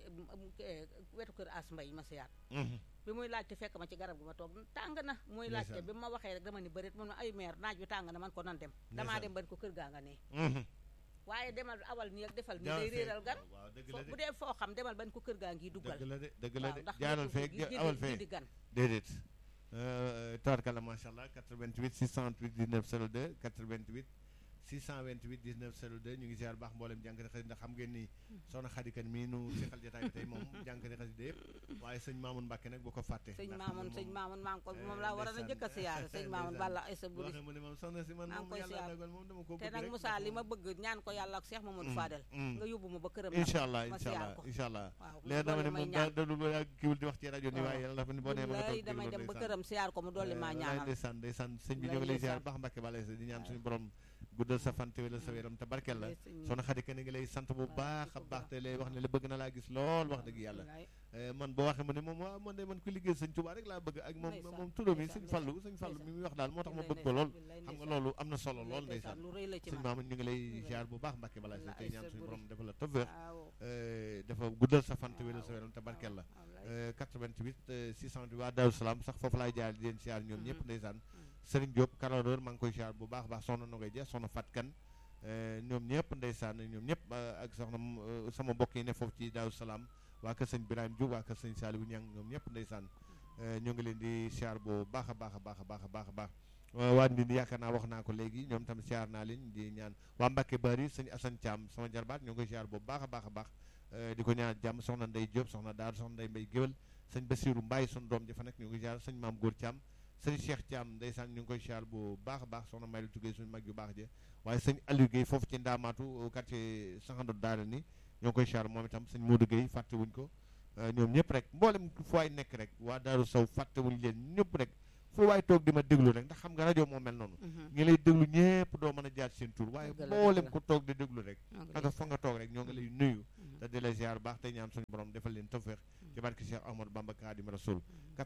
wetu kër as mbay ma siyaat Mhm, bi muy laajte fekk ma ci garab gi ma toog tàng na muy laajte Ndeysaan. bi ma waxee rek dama ni bërit mun ma ay maire naaj bi tàng na man ko nan dem damaa Ndeysaan. dem ban ko kër gaa nga nee mhm. waaye demal awal nii ak defal nii Jaaral day feek, réeral gan waaw dëgg fo la bu de dee foo xam demal ban ko kër gaa ngi duggal dëgg la de dëgg la waaw de ndax jaaral nekk feek gi- gi- awal gi feek di gan déedéet tawarkala macha allah 88 628 19 02 88 628 19 02 ñu ngi ziar baax mboolem jànkati xasida ndax xam ngeen ni soxna xadikan mii nu seqal jotaay bi tey moom jànkati xasida yëpp waaye sëñ Maamun Mbàkke nag boo ko fàtte sëñ ndax Maamun moom- sëñ Maamun maa ngi ko eh, moom laa war a na ndeysaan. jëkk a siyaare sëñ Maamun Ndeysaan. balla ay sa boo buri xam ne moom soxna si man maa ngi moom koy yàlla siyaar. dogal moom dama ko te bëgg nag rek Moussa ndax li ma moom- bëgg ñaan ko yàlla ak Cheikh Mamadou Mm, Fadel mm. nga yóbbu ma ba këram nag incha allah ma incha siyaar allah ko incha allah waaw leer na ma ne doole may moom daa ñaan dadul ba yaa kiwul di wax ci rajo ni waaw. waaye yàlla dafa ni boo nee ma nga lay toog damay déglu dem ba ndeysaan. këram siyaar ko mu dolli maa wallaay ñaanal ndeysaan ndeysaan sëñ bi Wallaay ñu ngi lay ziar ndeysaan. baax Mbàkke bala di ñaan waaw. suñu borom guddal sa fan te wéral sa wéram te barkeel la Wallaay sëñ- soxna Xadi Kan ngi lay sant bu Wallaay, baax di a ko baax baax. te lay wax ne la bëgg na laa gis lool wax dëgg yàlla wallaay. Eh, man boo waxee ma ne moom waaw man de man ku liggéey sëñ Tuubaa rek laa bëgg ak moom Ndeysaan, moom turam yi ndeysaan, sëñ Fallu sëñ Fallu ndeysaan. mi muy wax daal moo tax ma Wallaay bëgg ko lool ndeysaan, xam nga ndeysaan. loolu am na solo Wallaay lool ndeysaan, ndeysaan lu rëy la ci sëñ man maam ñu ngi lay Wallaay. ziar bu baax Mbàkke bala sa Wallaay, tey ñaan sa suñu buri. borom dafa la tawfeex waaw Eh, dafa guddal sa fan te wéral sa wéram te barkeel la wallaay. Euh, 88 euh, 628 waa Daaru Salaam sax foofu laay jaar di leen siyaar ñoom ñëpp Mhm. ndeysaan Serigne Diop Karador maa ngi koy siyaar bu baax a baax soxna Nogoy Dia soxna Fat Kan euh, ñoom ñëpp ndeysaan ñoom ñëpp euh, ak soxna euh, sama mbokk yi ne foofu ci Daaru Salaam waa kër sëñ Birame Diouf waa kër sëñ Saliou Niang ñoom ñëpp ndeysaan euh, ñoo ngi leen di siyaar bu baax a baax a baax a baax a baax a baax Euh, waa Ndindi yaakaar naa wax naa ko léegi ñoom tam siyaar naa leen di ñaan waa Mbacke Bari sëñ Assane Thiam sama jarbaat ñoo ngi koy siyaar bu baax a baax a baax euh, di ko ñaan jàmm soxna Ndey Diop soxna Daaru soxna Ndey Mbay Géwal sëñ Basiiru Mbaay sunu doom ji fa nekk ñu ngi koy siyaar sëñ Maam Góor Thiam sëñ Cheikh Thiam ndeysaan ñu ngi koy siyaar bu baax a baax soxna Maylu Tugay suñu mag yu baax je waaye sëñ Aliou Guèye foofu ci Ndaamaatu quartier Sanxando Daara ni ñoo ngi koy siyaar moom itam sëñ Modou Guèye fàtte wuñ ko ñoom ñëpp rek mboolem fu waay nekk rek waa Daaru Sow fàttewuñ leen ñëpp rek fu waay toog di ma déglu rek ndax xam nga rajo moo mel noonu ñi lay déglu ñëpp doo mën a jaar seen tur waaye mboolem ku toog di déglu rek ak fa nga toog rek ñoo ngi lay nuyu te di la ziar baax te ñaan suñu borom defal leen tawfeex ci barke Cheikh Ahmadou Bamba Khadim Rasoul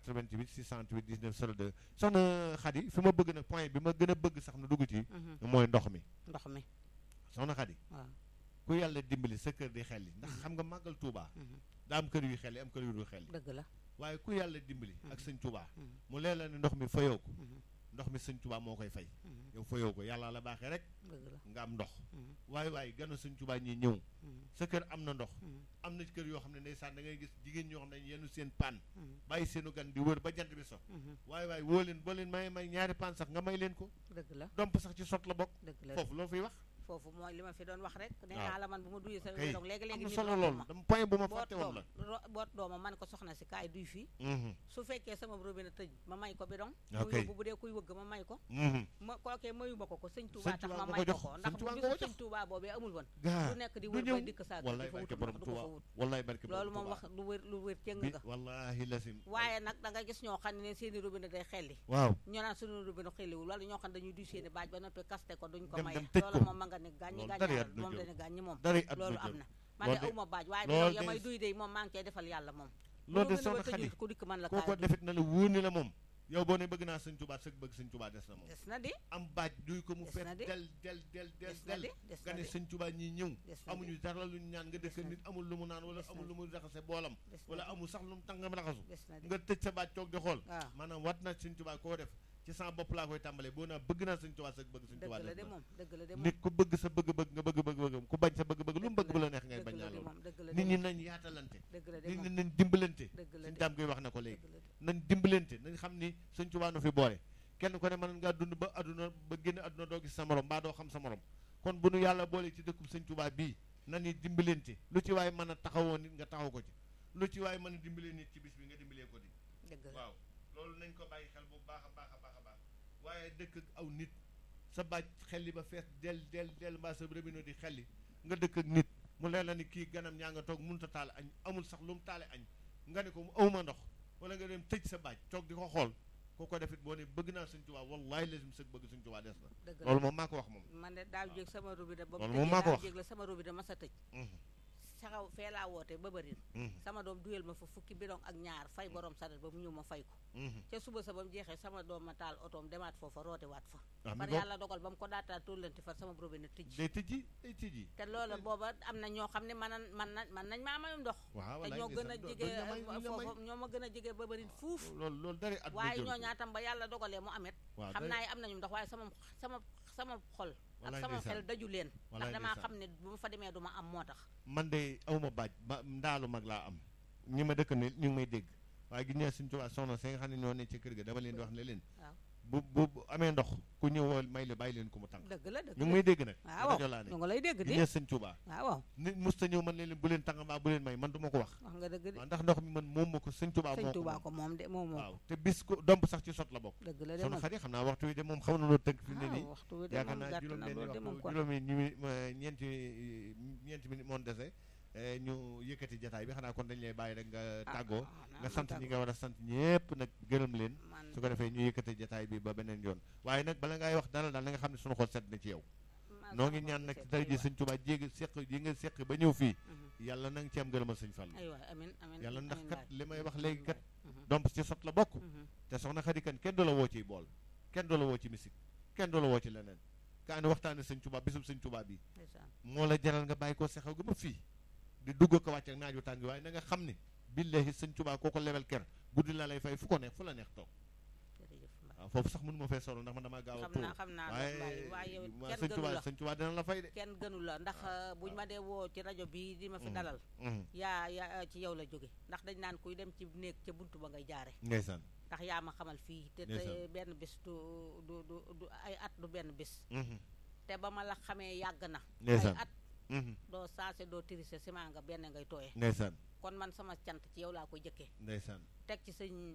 88 628 19 02 soxna Khady fi ma bëgg nag point bi ma gën a bëgg sax na dugg ci mooy ndox mi ndox mi soxna Khady waaw ku yàlla dimbali sa kër di xelli ndax xam nga màggal Touba daa am kër yu xelli am kër yu dul xelli dëgg la waaye ku yàlla dimbali ak sëñ Touba mu leen la ne ndox mi fayoo ko ndox mi sëñ Touba moo koy fay yow fayoo ko yàlla la baaxee rek nga am ndox waaye waaye ganu sëñ Touba ñi ñëw sa kër am na ndox am na kër yoo xam ne ndeysaan da ngay gis jigéen ñoo xam ne yenu seen paan bàyyi seenu gan di wër ba jant bi so waaye waaye woo leen boo leen may may ñaari paan sax nga may leen ko dëgg la domp sax ci sot la bokk dëgg la foofu loo fiy wax foofu mooy li ma fi doon wax rek nee naa la man bu ma duyee sa donc léegi léegi am na solo lool dama point bu ma fàtte woon la boot dooma man ko soxna si kaay duy fii su fekkee sama robinet tëj ma may ko bidon mu ok yóbbu bu dee kuy wëgg ma may ko ma kookee mayu ma ko ko sëñ Touba tax ma may ko ko ndax bu bisu sëñ Touba boobee amul woon du nekk di wër bay dikk saa wallaay barke borom Touba wallaay barke borom loolu moom wax lu wér lu wér cëng nga wallahi lasim waaye nag da nga gis ñoo xam ne seeni robinet day xelli waaw ñoo naan suñu robinet xelliwul wala ñoo xam ne dañuy duy seeni baaj ba noppi kaste ko duñ ko Dem- may dem tëj ko. loolu moom ma nga ne gàññi Loolu gàññi dara moom àdduna dañu gàññi moom dara àdduna loolu am jël. na man de Loolu de- awma baaj waaye loolu bidon ya de- may duy de moom maa ngi cee defal yàlla moom loolu de lu ma gën a soxna ba tëjul Khady ku dikk man la koo ko kaay duy. defit na la wóor ni la moom yow boo ne bëgg naa sëñ Touba sëg bëgg sëñ Touba des na moom des na di am baaj duy ko mu Des fees na de. del del del del des na del di des nga na ne di sëñ Touba ñi ñëw des na amuñu dara luñ ñaan nga dëkk Des na nit amul lu mu naan wala Des na amul di. lu mu raxase boolam des na wala di amul sax lu mu tàngam raxasu des na di nga tëj sa baaj toog di xool waaw maanaam wat na sëñ Touba koo def ci sama bopp laa koy tàmbalee boo naa bëgg naa sëñ Touba sëg bëgg sëñ dëgg Touba la des de na moom dëgg la de moom nit ku bëgg sa bëgg-bëgg nga bëgg bëgg bëgg ku bañ sa bëgg-bëgg lu mu bëgg bu la neex ngay dëgg bañ la naa de loolu moom dëgg la de nit ñi moom nañ yaatalante dëgg la de nit moom ñi nañ dimbalante dëgg la suñ de daam koy wax na ko léegi dëgg la de nañ dimbalante nañ xam ni sëñ Touba nu fi boole kenn ku ne mën ngaa dund ba adduna ba génn adduna doo gis sa morom mbaa doo xam sa morom kon bu nu yàlla boole ci dëkkub sëñ Touba bii nañu dimbalante lu ci waaye mën a taxawoo nit nga taxaw ko ci lu ci waaye mën a dimbalee nit ci bis bi nga dimbalee ko di dëgg la waaw loolu nañ ko bàyyi xel bu baax a baax a baax a baax waaye dëkk ak aw nit sa baaj xelli ba fees del del del mbaa sa robinet di xelli nga dëkk ak nit mu leen la ni kii ganam ñaa nga toog mënut a taal añ amul sax lu mu taale añ nga ne ko mu awma ndox wala nga dem tëj sa baaj toog di ko xool ku ko defit boo ne bëgg naa Sëñ Tuubaa wallaay lazim sëg bëgg Sëñ Tuubaa des na dëgg la loolu moom maa ko wax moom man de daaw jéeg sama robinet ba Loolu mu moom maa ko tëjee daaw wax. jéeg la sama robinet ma sa tëj Mhm, saxaw fee laa woote ba bërin mhm, sama doom duyel ma fa fukki bidon ak ñaar fay borom saret ba mu ñëw ma fay ko mhm. ca suba sa ba mu jeexee sama doom ma taal otoom demaat foofa roote waat fa ah mi far ngoog yàlla dogal ba mu ko daataa tóllanti far sama robinet tëj day tëjji day tëjji te loola booba am na ñoo xam ne man man na man nañ maa mayum ndox waaw te wallaay ñoo gën a ndeysaan, doo- jege duñ la may, duñ la may. foofu ñoo ma gën a jege ba bërin fuuf loolu loolu dara at waaye ñoo ñaatam ba yàlla dogalee mu amet waaw xam dara- naa yi am nañu ndox waaye sama sama sama xol ak Wallaay sama ndeysaan. xel daju leen ndax Wallaay damaa ndeysaan. xam ne bu ma fa demee du ma am moo tax man de awma baaj ba ndaalu mag laa am ñi ma dëkk ne ñu ngi may dégg waaye gi ñee suñ Tuubaa soxna si nga xam ne ñoo ne ci kër ga dama leen di wax ne leen waaw bu bu bu amee ndox ku ñëwoo may la bàyyi leen ko mu tànk dëgg la dëgg ñu ngi la may dégg nag waaw rajo laa ne ñu ngi lay dégg gi di ñee sëñ Tuubaa waaw waaw nit musta ñëw man leen bu leen tànk mbaa bu leen may man du ma ko wax wax nga dëgg di waaw ndax ndox mi man moom ma ko sëñ Tuubaa sëñ moo Tuubaa ko ko moom de moom moom moom waaw te bis ko domp sax ci sot la bokk dëgg la de soxna moom xarit xam naa waxtu wi de moom xam na loo tënk fi mu ne nii waaw waxtu wi de yaakaar moom naa gàtt juróom na benni loolu de moom waxtu kon juróomi ñu ñeenti ñeenti minute moon dese eh, ñu yëkkati jataay bi xanaa kon dañ lay bàyyi rek nga tàggoo nga sant ñi nga war a sant ñépp nag gërëm leen man su ko defee ñu yëkkati jataay bi ba beneen yoon waaye nag bala ngay wax dara daal na nga xam ne sunu xol set na ci yow man noo sama ngi ñaan xol nag seet, dara ji aywa. sëñ Tuubaa jéegi seq yi nga seq ba ñëw fii Mhm. yàlla na nga ci am gërëmal sëñ Fall aywa amin amin yàlla ndax amin kat waay. li may wax Amin léegi kat waay. Mhm. domp ci sot la bokk Mhm. te soxna Xadi kan kenn du la woo ciy bool kenn du la woo ci misik kenn du la woo ci leneen kaa ni waxtaane sëñ Tuubaa bisub sëñ Tuubaa bi ndeysaan. moo la jaral nga bàyyi ko sexaw ga ba fii di dugg ko wàcc ak naaju tàng waaye na nga xam ne billahi sëñ Tuubaa koo ko lebel ker guddi la lay fay fu ko neex fu la neex toog jërëjëf Mbaye. waaw foofu sax mënu ma fee solo ndax man damaa gaaw a xam tuur naa xam naa loolu Mbaye waaye waaye yow it waa kenn sëñ gënu Tuubaa la sëñ Tuubaa dina la fay de kenn gënu la ndax buñ ma dee woo ci rajo bii di ma fi Mhm. dalal Mhm. yaa yaa ci yow la jóge ndax dañ naan kuy dem ci néeg ca buntu ba ngay jaare ndeysaan ndax yaa ma xamal fii te te Ndeysaan. benn bis du du du du ay at du benn bis Mhm. te ba ma la xamee yàgg na ay ndeysaan at Mhm. doo saase doo tirise ciment nga benn ngay tooye ndeysaan kon man sama cant ci yow laa koy jëkkee ndeysaan teg ci sëñ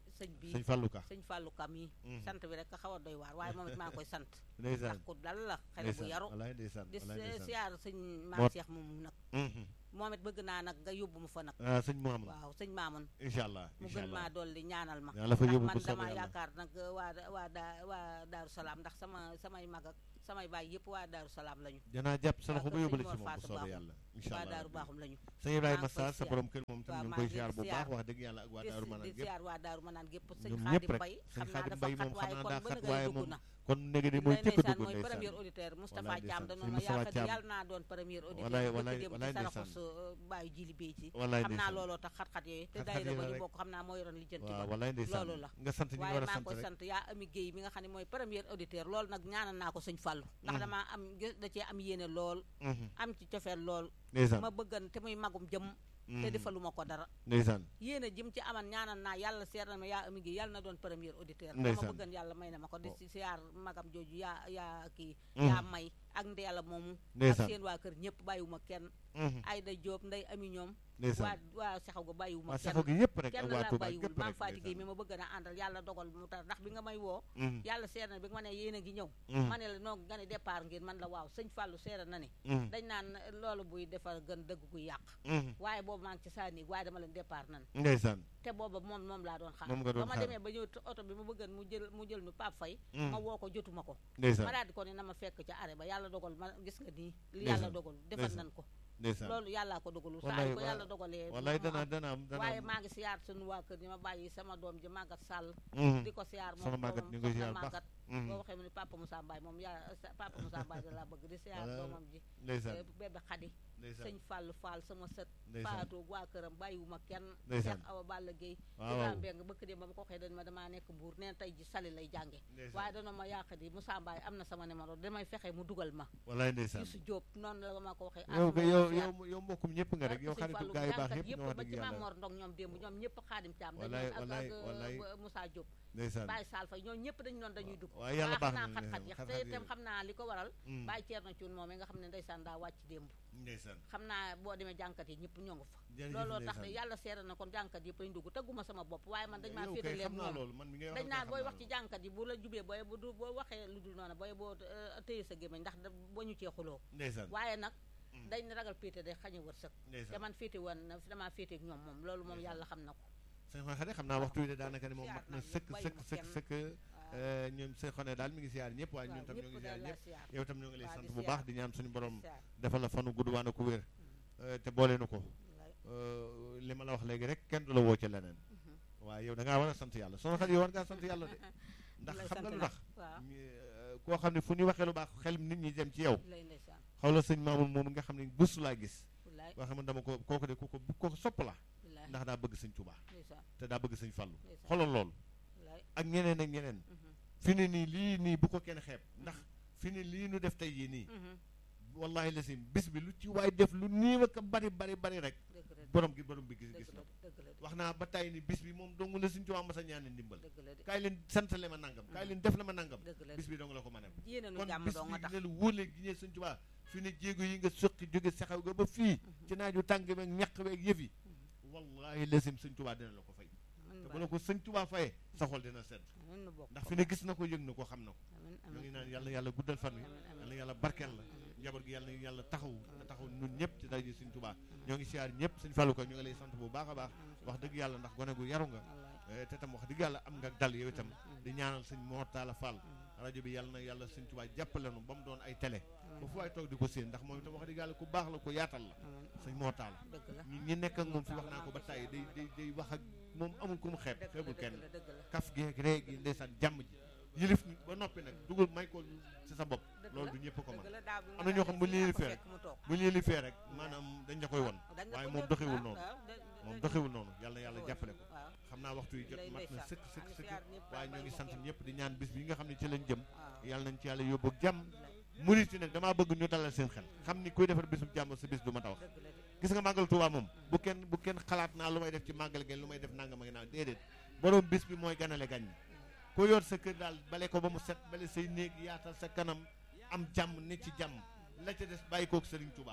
sëñ bi sëñ Fallou Ka sëñ Fallou Ka mii sant bi rek xaw a doy waar waaye moom it maa ngi koy sant ndeysaan ndax ku dal la xale bu yaru walaay ndeysaan di walaay ndeysaan siyaar sëñ maam Moo- Cheikh moom nag Mhm. moom it bëgg naa nag nga yóbbu mu fa nag ah sëñ Mouhamadou waaw sëñ Maamun incha allah mu incha gën allah maa dolli ñaanal ma yàlla fa ndax yóbbu man ko soobee dama yàlla yaakaar nag waa waa daa waa Daaru Salaam ndax sama samay mag ak samay baay yëpp waa Daaru Salaam lañu danaa jàpp sa loxo ba kër yóbbale sëñ ci Mor moom bu Fatou soobee Baaxum. yàlla incha waa allah Daaru Baaxum lañu sëñ Ibrahima maa ngi koy Sarr sa siyaar. borom kër moom tam waaw ñu ngi maa koy ngi siyaar bu siyaar. baax wax dëgg yàlla ak waa di Daaru Manaan di gépp siyaar waa Daaru Manaan gépp sëñ ñoom Xaadim ñëpp rek Mbay sëñ xam naa Xaadim dafa Mbay xat moom xam waaye naa kon daa ba xat nga waaye dugg moom na kon néegi ni mooy lay cëkk ndeysaan dugg mooy ndeysaan premier auditeur Moustapha Wallaay Thiam ndeysaan. danoon Sëñ ma Moustapha yaakaar Thiam. yàlla naa doon premier auditeur Wallaay, bëgg wallaay, dem wallaay ci saraxu ndeysaan. su bàyyi jili béy ci Wallaay xam naa ndeysaan. looloo tax xat-xat yooyu te Xat-xat daayira yi ba la ñu rek. bokk xam naa moo yoroon lijjanti waaw ba wallaay ndeysaan loolu la nga sant ñi nga waaye war a maa ngi sant koy rek sant yaa ami Guèye mi nga xam ne mooy premier auditeur loolu nag ñaanal naa ko sëñ Fallou ndax damaa am gis- da cee am yéene lool Mhm. am ci cofeel lool ndeysaan ma bëggan te muy magum jëm te Mhm. defaluma ko dara ndeysaan yéene jim ci aman ñaanal naa yàlla seer na ma yaa ami Guèye yàlla na doon premier auditeur dama Ndeysaan. bëggan yàlla may na ma ko di Oh. si siyaar magam jooju yaa yaa kii Mhm. yaa may ak ndeela moomu ak ndeysaan seen waa kër ñëpp bàyyiwuma kenn Mhm. Ayda Diop nday ami ñoom waa ndeysaan waa saxaw ga bàyyiwuma waa kenn saxo gi yëpp rek kenn ak waa laa Touba bàyyiwul gépp maam rek Faati Guèye mi ndeysaan ma bëgg na àndal yàlla dogal mu tar ndax bi nga may woo Mhm. yàlla seer na bi nga ma ne yéen a ngi ñëw Mhm. ma ne la noo nga ne départ ngeen man la waaw sëñ Fallou seera na ne Mhm. dañ naan loolu buy defar gën dëgg guy yàq Mhm. waaye boobu maa ngi ci saa néeg waaye dama leen départ nan ndeysaan te booba moom moom laa doon xaar Moom nga doon ba ma xaar. demee ba ñëw oto bi ma bëggan mu jël mu jël nu Pape Faye Mhm. ma woo ko jotuma ko ma ndeysaan daal di ko ne na ma fekk ca arrêt ba yàlla dogal ma gis nga nii li Ndeysaan. yàlla dogal defal Ndeysaan. nan ko ndeysaan loolu yàllaa ko dogalul saa Wallaay, yu ko wa- yàlla dogalee wallaay mu dana am. dana am dana waaye am maa ngi siyaar sunu waa kër ñi ma bàyyi sama doom ji màggat sàll Mhm. di ko siyaar Soxna moom Maguette ñu ngi koy siyaar bu baax. màggat Mhm. boo waxee mu ne papa Moussa Mbaye moom yaa sa- papa Moussa Mbaye da laa bëgg di siyaar Voilà. doomam ji ndeysaan eh, bébé xadi ndeysaan sëñ Fall Fall sama sët ndeysaan faatu waa këram bàyyiwuma kenn Ndeysaan. Cheikh Awa Balla Gueye waaw Ibrahima waaw Mbeng bëkk dem ba ma ko waxee dañ ma damaa nekk mbuur neen tey ji sali lay jànge ndeysaan waaye dana ma yàq di Moussa Mbaye am na sama numéro damay fexe mu dugal ma wallaay ndeysaan Youssou Diop noonu la ma ko waxee yow àdduna yow siyaar. yow yow mbokkum ñëpp nga rek yow Sëñ xaritu Fallou gaa yu baax jànkat yëpp nga wax ba dëgg ci Maam yàlla Mor Ndong ñoom démb ñoom ñëpp xaadim caam dañ Wallaay, doon ak wallaay, ak wallaay. euh, Moussa Diop ndeysaan Baye Sall Faye ñoom ñëpp dañu doon dañuy dugg waaye yàlla baax na naa xat-xat yi xat-xat te yi itam xam naa li ko waral Mm. Baye Thierno Thioune moom nga xam ne ndeysaan daa wàcc démb ndeysaan xam naa boo demee jànkat yi ñëpp ñoo ngi fa jërëjëf looloo tax ndeysaan. yàlla seere na kon jànkat yëpp lañ dugg tëgguma sama bopp waaye man dañ maa yow kay féetalee xam naa moom loolu man mi ngay wax dañ naan booy wax ci jànkat yi bu la jubee booy bu du boo waxee lu dul noonu booy boo euh, téye sa gémmiñ ndax da boo ñu cee xuloo ndeysaan waaye nag Mm. dañ ne ragal féete day xañe wërsëg te ndeysaan man féete woon na damaa féete ak ñoom moom loolu moom Ndeysaan. yàlla xam na ko sëñ Xone Xade xam naa waxtu wi de daanaka ne moom siyaar mat na naa ñëpp, sëkk sëkk bàyyiwuma sëkk kenn. sëkk euh, ñoom sëñ Xone daal mi ngi siyaar ñëpp waaye ñun tam ñoo ngi siyaar ñëpp siyaar yow tam ñoo ngi lay Waa, sant di bu siyaar. baax di ñaan suñu borom siyaar defal la fanu gudd waana ko wér euh, te boole nu ko wallaay. Euh, li ma la wax léegi rek kenn du la woo ci leneen Mhm. waaye yow da ngaa war a sant yàlla soxna Xadi yow war ngaa sant yàlla de ndax lay xam nga sant lu nag. tax waaw ñu, euh, koo xam ne fu ñu waxee lu baax xel nit ñi dem ci yow lay ndeysaan xaw la sëñ Mamoun moom nga xam ne bés laa gis wallaay boo xam ne dama ko kooku de ku ko ku ko sopp la wallaay ndax daa bëgg sëñ Tuubaa ndeysaan te daa bëgg sëñ Fallu ndeysaan xoolal loolu wallaay ak ñeneen ak ñeneen Mhm. fi ne nii lii nii bu ko kenn xeeb ndax fi ne lii nu def tey yii nii Mhm. wallahi lasim bis bi lu ci waay def lu nii ak a bari bari bari rek dëgg la de borom gi borom bi gis dëgg gis la na de dëgg la de wax naa ba tey ni bis bi moom dong la sëñ Tuubaa mas a ñaan ndimbal dëgg la de kaay leen santale ma nangam kaay leen def la ma nangam dëgg la bis de bi dong la ko mën a yéene nu kon jàmm bis doo nga bi tax dina la wóole gi ñee sëñ Tuubaa fi ne jéego yi nga soqi jóge saxaw ga ba fii ci naaju tàng beeg ñaq beeg yëf yi wallahi lasim sëñ Tuubaa dina la ko fay amiin te baay bu la ko sëñ Tuubaa fayee sa xol dina sedd amiin nu bokk ndax fi ne gis na ko yëg na ko xam na ko amiin ñoo ngi amiin naan yàlla yàlla guddal fan wi amiin amiin yàlla yàlla barkeel la njaboot gi yàlla na yàlla taxaw na taxaw ñun ñëpp ci daje sëñ Tuubaa ñoo ngi siyaar ñëpp sëñ Fallou ko ñu ngi lay sant bu baax a baax wax dëgg yàlla ndax gone gu yaru nga wallaay eh, te tam wax dëgg yàlla am nga dal yow itam di ñaanal sëñ Mor Talla Fall rajo bi yàlla na yàlla sëñ Tuubaa jàppale nu ba mu doon ay télé ba fu waay toog di ko séen ndax moom itam wax dëgg yàlla ku baax la ku yaatal la amiin sëñ Mor Talla dëgg la ñi ñi nekk ak moom fi wax naa ko ba tàyyi day day day wax ak moom amul ku mu xeeb dëgg la xeebul dëgg kenn la dëgg la kaf geeg ree gi ndeysaan jàmm ji yëlif ñu ba noppi nag dugal may ko ci sa bopp dëgg loolu la du ñëpp ko dëgg mën la daaw bi am na ñoo xam bu ñu leen fee fekk mu toog bu ñu yëlifee rek maanaam dañ la koy won dañ la waaye ko moom def, doxewul waaw, noonu waaw, da- moom da- doxewul noonu yàlla na yàlla waaw, jàppale ko waaw xam naa waxtu yi jot lay mat na ndeysaan. sëkk maa sëkk ngi sëkk siyaar ñëpp, waaye waaw, ñoo ngi bàyyi sant ma kenn. ñëpp di ñaan bis bi nga xam ne ci lañ jëm waaw yàlla nañ ci yàlla yóbbu ak jàmm murit yi nag damaa bëgg ñu dalal seen xel xam ni kuy defar bisub jàmm sa bis du ma ta wax dëgg la de gis nga màggal Tuubaa moom bu kenn bu kenn xalaat naa lu may def ci màggal gi lu may def nangam ak naa déedéet borom bis bi mooy ganale gan ñi ko yor sa kër daal bale ko ba mu set bale say néeg yaatal sa kanam am jàmm ne ci jàmm la ca des bàyyi kook Sëriñ Tuubaa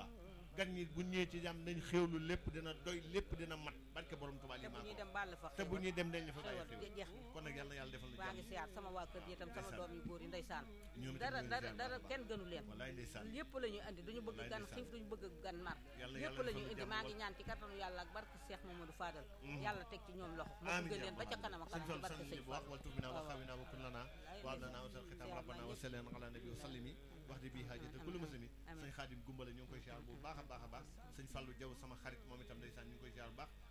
gan ñi bu ñëwee ci jàmm nañ xéewlu lépp dina doy lépp dina mat barke borom Tuubaa te li bu maa ñuy ko dem bàll fa te bu ñuy dem dañ la fa bàyyi xewal xéewal jeex na kon nag yàlla na yàlla defal na baa ngi jàmm siyaat sama waa kër ji itam sama Ndeysaan. doom yu góor yi ndeysaan ñoom itam dara ñu ngi dara ziar dara baax a kenn gënu leen wallaay ndeysaan yëpp la ñuy indi duñu bëgg Wallaay gan ndeysaan. xiif duñu bëgg gan mar Yàlla yëpp yàlla la defal ñuy ñu indi jàmm maa ngi wal- ñaan ci kattanu yàlla ak barke Cheikh Mamadou Fadal Mhm. yàlla teg ci ñoom loxo ma amiin bëgg yaa leen ba ca rabbal kanam ak aalamiin. kanam ci sëñ barke Fall Sëñ sant bu baax wal turbina wa waaw. xawina wa kullana Wallaay wa ndeysaan. lana wa sal xitam Ziar rabbana naa wa ñëpp. salleen ala nabi wa sallimi wax di bii haajata kullu muslimi amiin. sëñ Xaadim Gumbale ñu ngi koy ziar bu baax a baax a baax sëñ Fallou Diaw sama xarit moom itam ndeysaan ñu ngi koy ziar bu baax